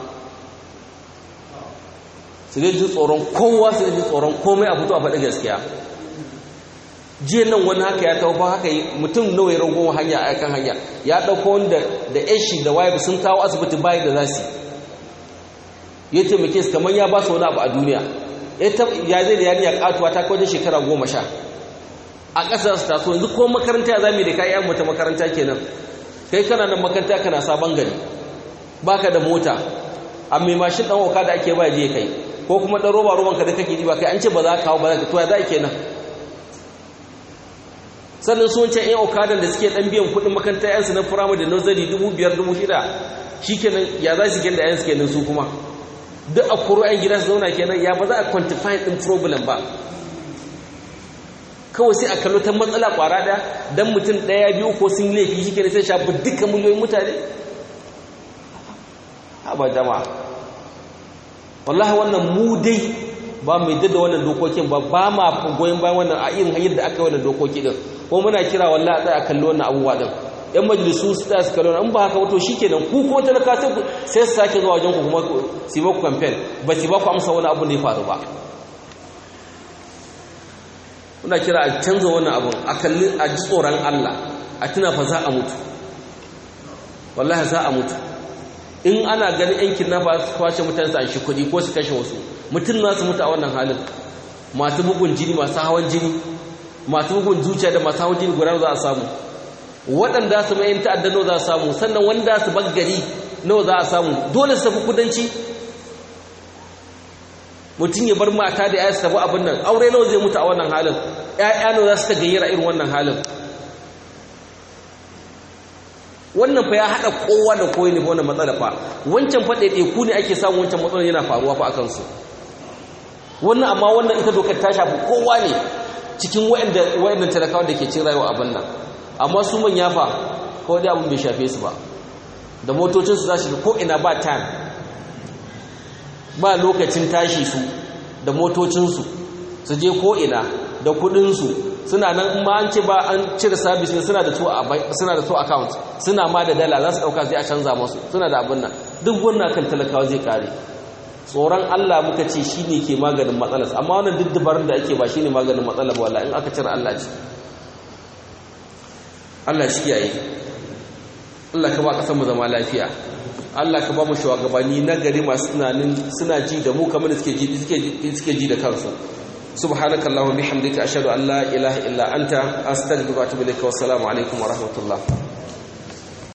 su ji tsoron kowa su ji tsoron komai a fito a faɗi gaskiya jiya nan wani haka ya tauba haka yi mutum nawa ya ragon hanya a kan hanya ya ɗauko wanda da yashi da waye sun kawo asibiti bayi da za su ya taimake su kamar ya ba su wani abu a duniya ya zai da yarinya katuwa ta kwaje shekara goma sha a ƙasar su taso yanzu ko makaranta ya zami da ka yi mata makaranta kenan kai kana nan makaranta kana sabon gari baka da mota a mai mashin ɗan waka da ake ba je kai ko kuma ɗan roba roban ka da kake ji ba kai an ce ba za ka kawo ba za ka to ya za kenan sannan su wancan 'yan okadan da suke ɗan biyan kuɗin makaranta yansu na firamare da nursery dubu biyar dubu shida shi kenan ya za su genda yansu kenan su kuma duk a koro 'yan gida su zauna kenan ya ba za a quantify ɗin problem ba kawai sai a kallo ta matsala kwara ɗaya don mutum ɗaya biyu ko sun laifi shi kenan sai shafi duka miliyoyin mutane ba jama'a wallahi wannan mu dai ba mai da wannan dokokin ba ba ma goyon bayan wannan a irin hanyar da aka yi wannan dokoki din ko muna kira wallahi a kalli wannan abubuwa din yan majalisu su tsaya su kalli wannan in ba haka wato shikenan ku kuma talaka sai su sake zuwa wajen ku kuma su ba ku campaign ba su ba ku amsa wani abu da ya faru ba muna kira a canza wannan abun a kalli a ji tsoron Allah a tuna fa za a mutu wallahi za a mutu in ana ganin yan kidnapper su kwace mutane su an shi kuɗi ko su kashe wasu mutum na su mutu a wannan halin masu bugun jini masu hawan jini masu bugun zuciya da masu hawan jini guda za a samu waɗanda su mai ta'adda nawa za a samu sannan wanda su baggari nawa za a samu dole su tafi kudanci mutum ya bar mata da ya su tafi abin nan aure nawa zai mutu a wannan halin ƴaƴa nawa za su ta gayyara irin wannan halin wannan fa ya haɗa kowa da koyi ne wannan matsala fa wancan fa ɗaiɗaiku ne ake samun wancan matsalar yana faruwa fa a kansu wannan amma wannan ita dokar ta shafi kowa ne cikin waɗannan talakawa da ke cin rayuwa abin nan amma su manya fa kawai dai abin bai shafe su ba da motocinsu za su ko ina ba time ba lokacin tashi su da motocinsu su je ko ina da kuɗinsu suna nan ma an ce ba an cire sabis ne suna da to suna da to account suna ma da dala za su dauka sai a canza musu suna da abin nan duk wannan kan talakawa zai kare tsoron Allah muka ce shine ke maganin matsalar amma wannan duk dabarun da ake ba shine maganin matsalar ba wallahi in aka cire Allah ce Allah shi kiyaye Allah ka ba kasar mu zama lafiya Allah ka ba mu shugabanni na gari masu tunanin suna ji da mu kamar suke ji suke ji da kansu سبحانك اللهم وبحمدك أشهد أن لا إله إلا أنت أستغفرك وأتوب إليك والسلام عليكم ورحمة الله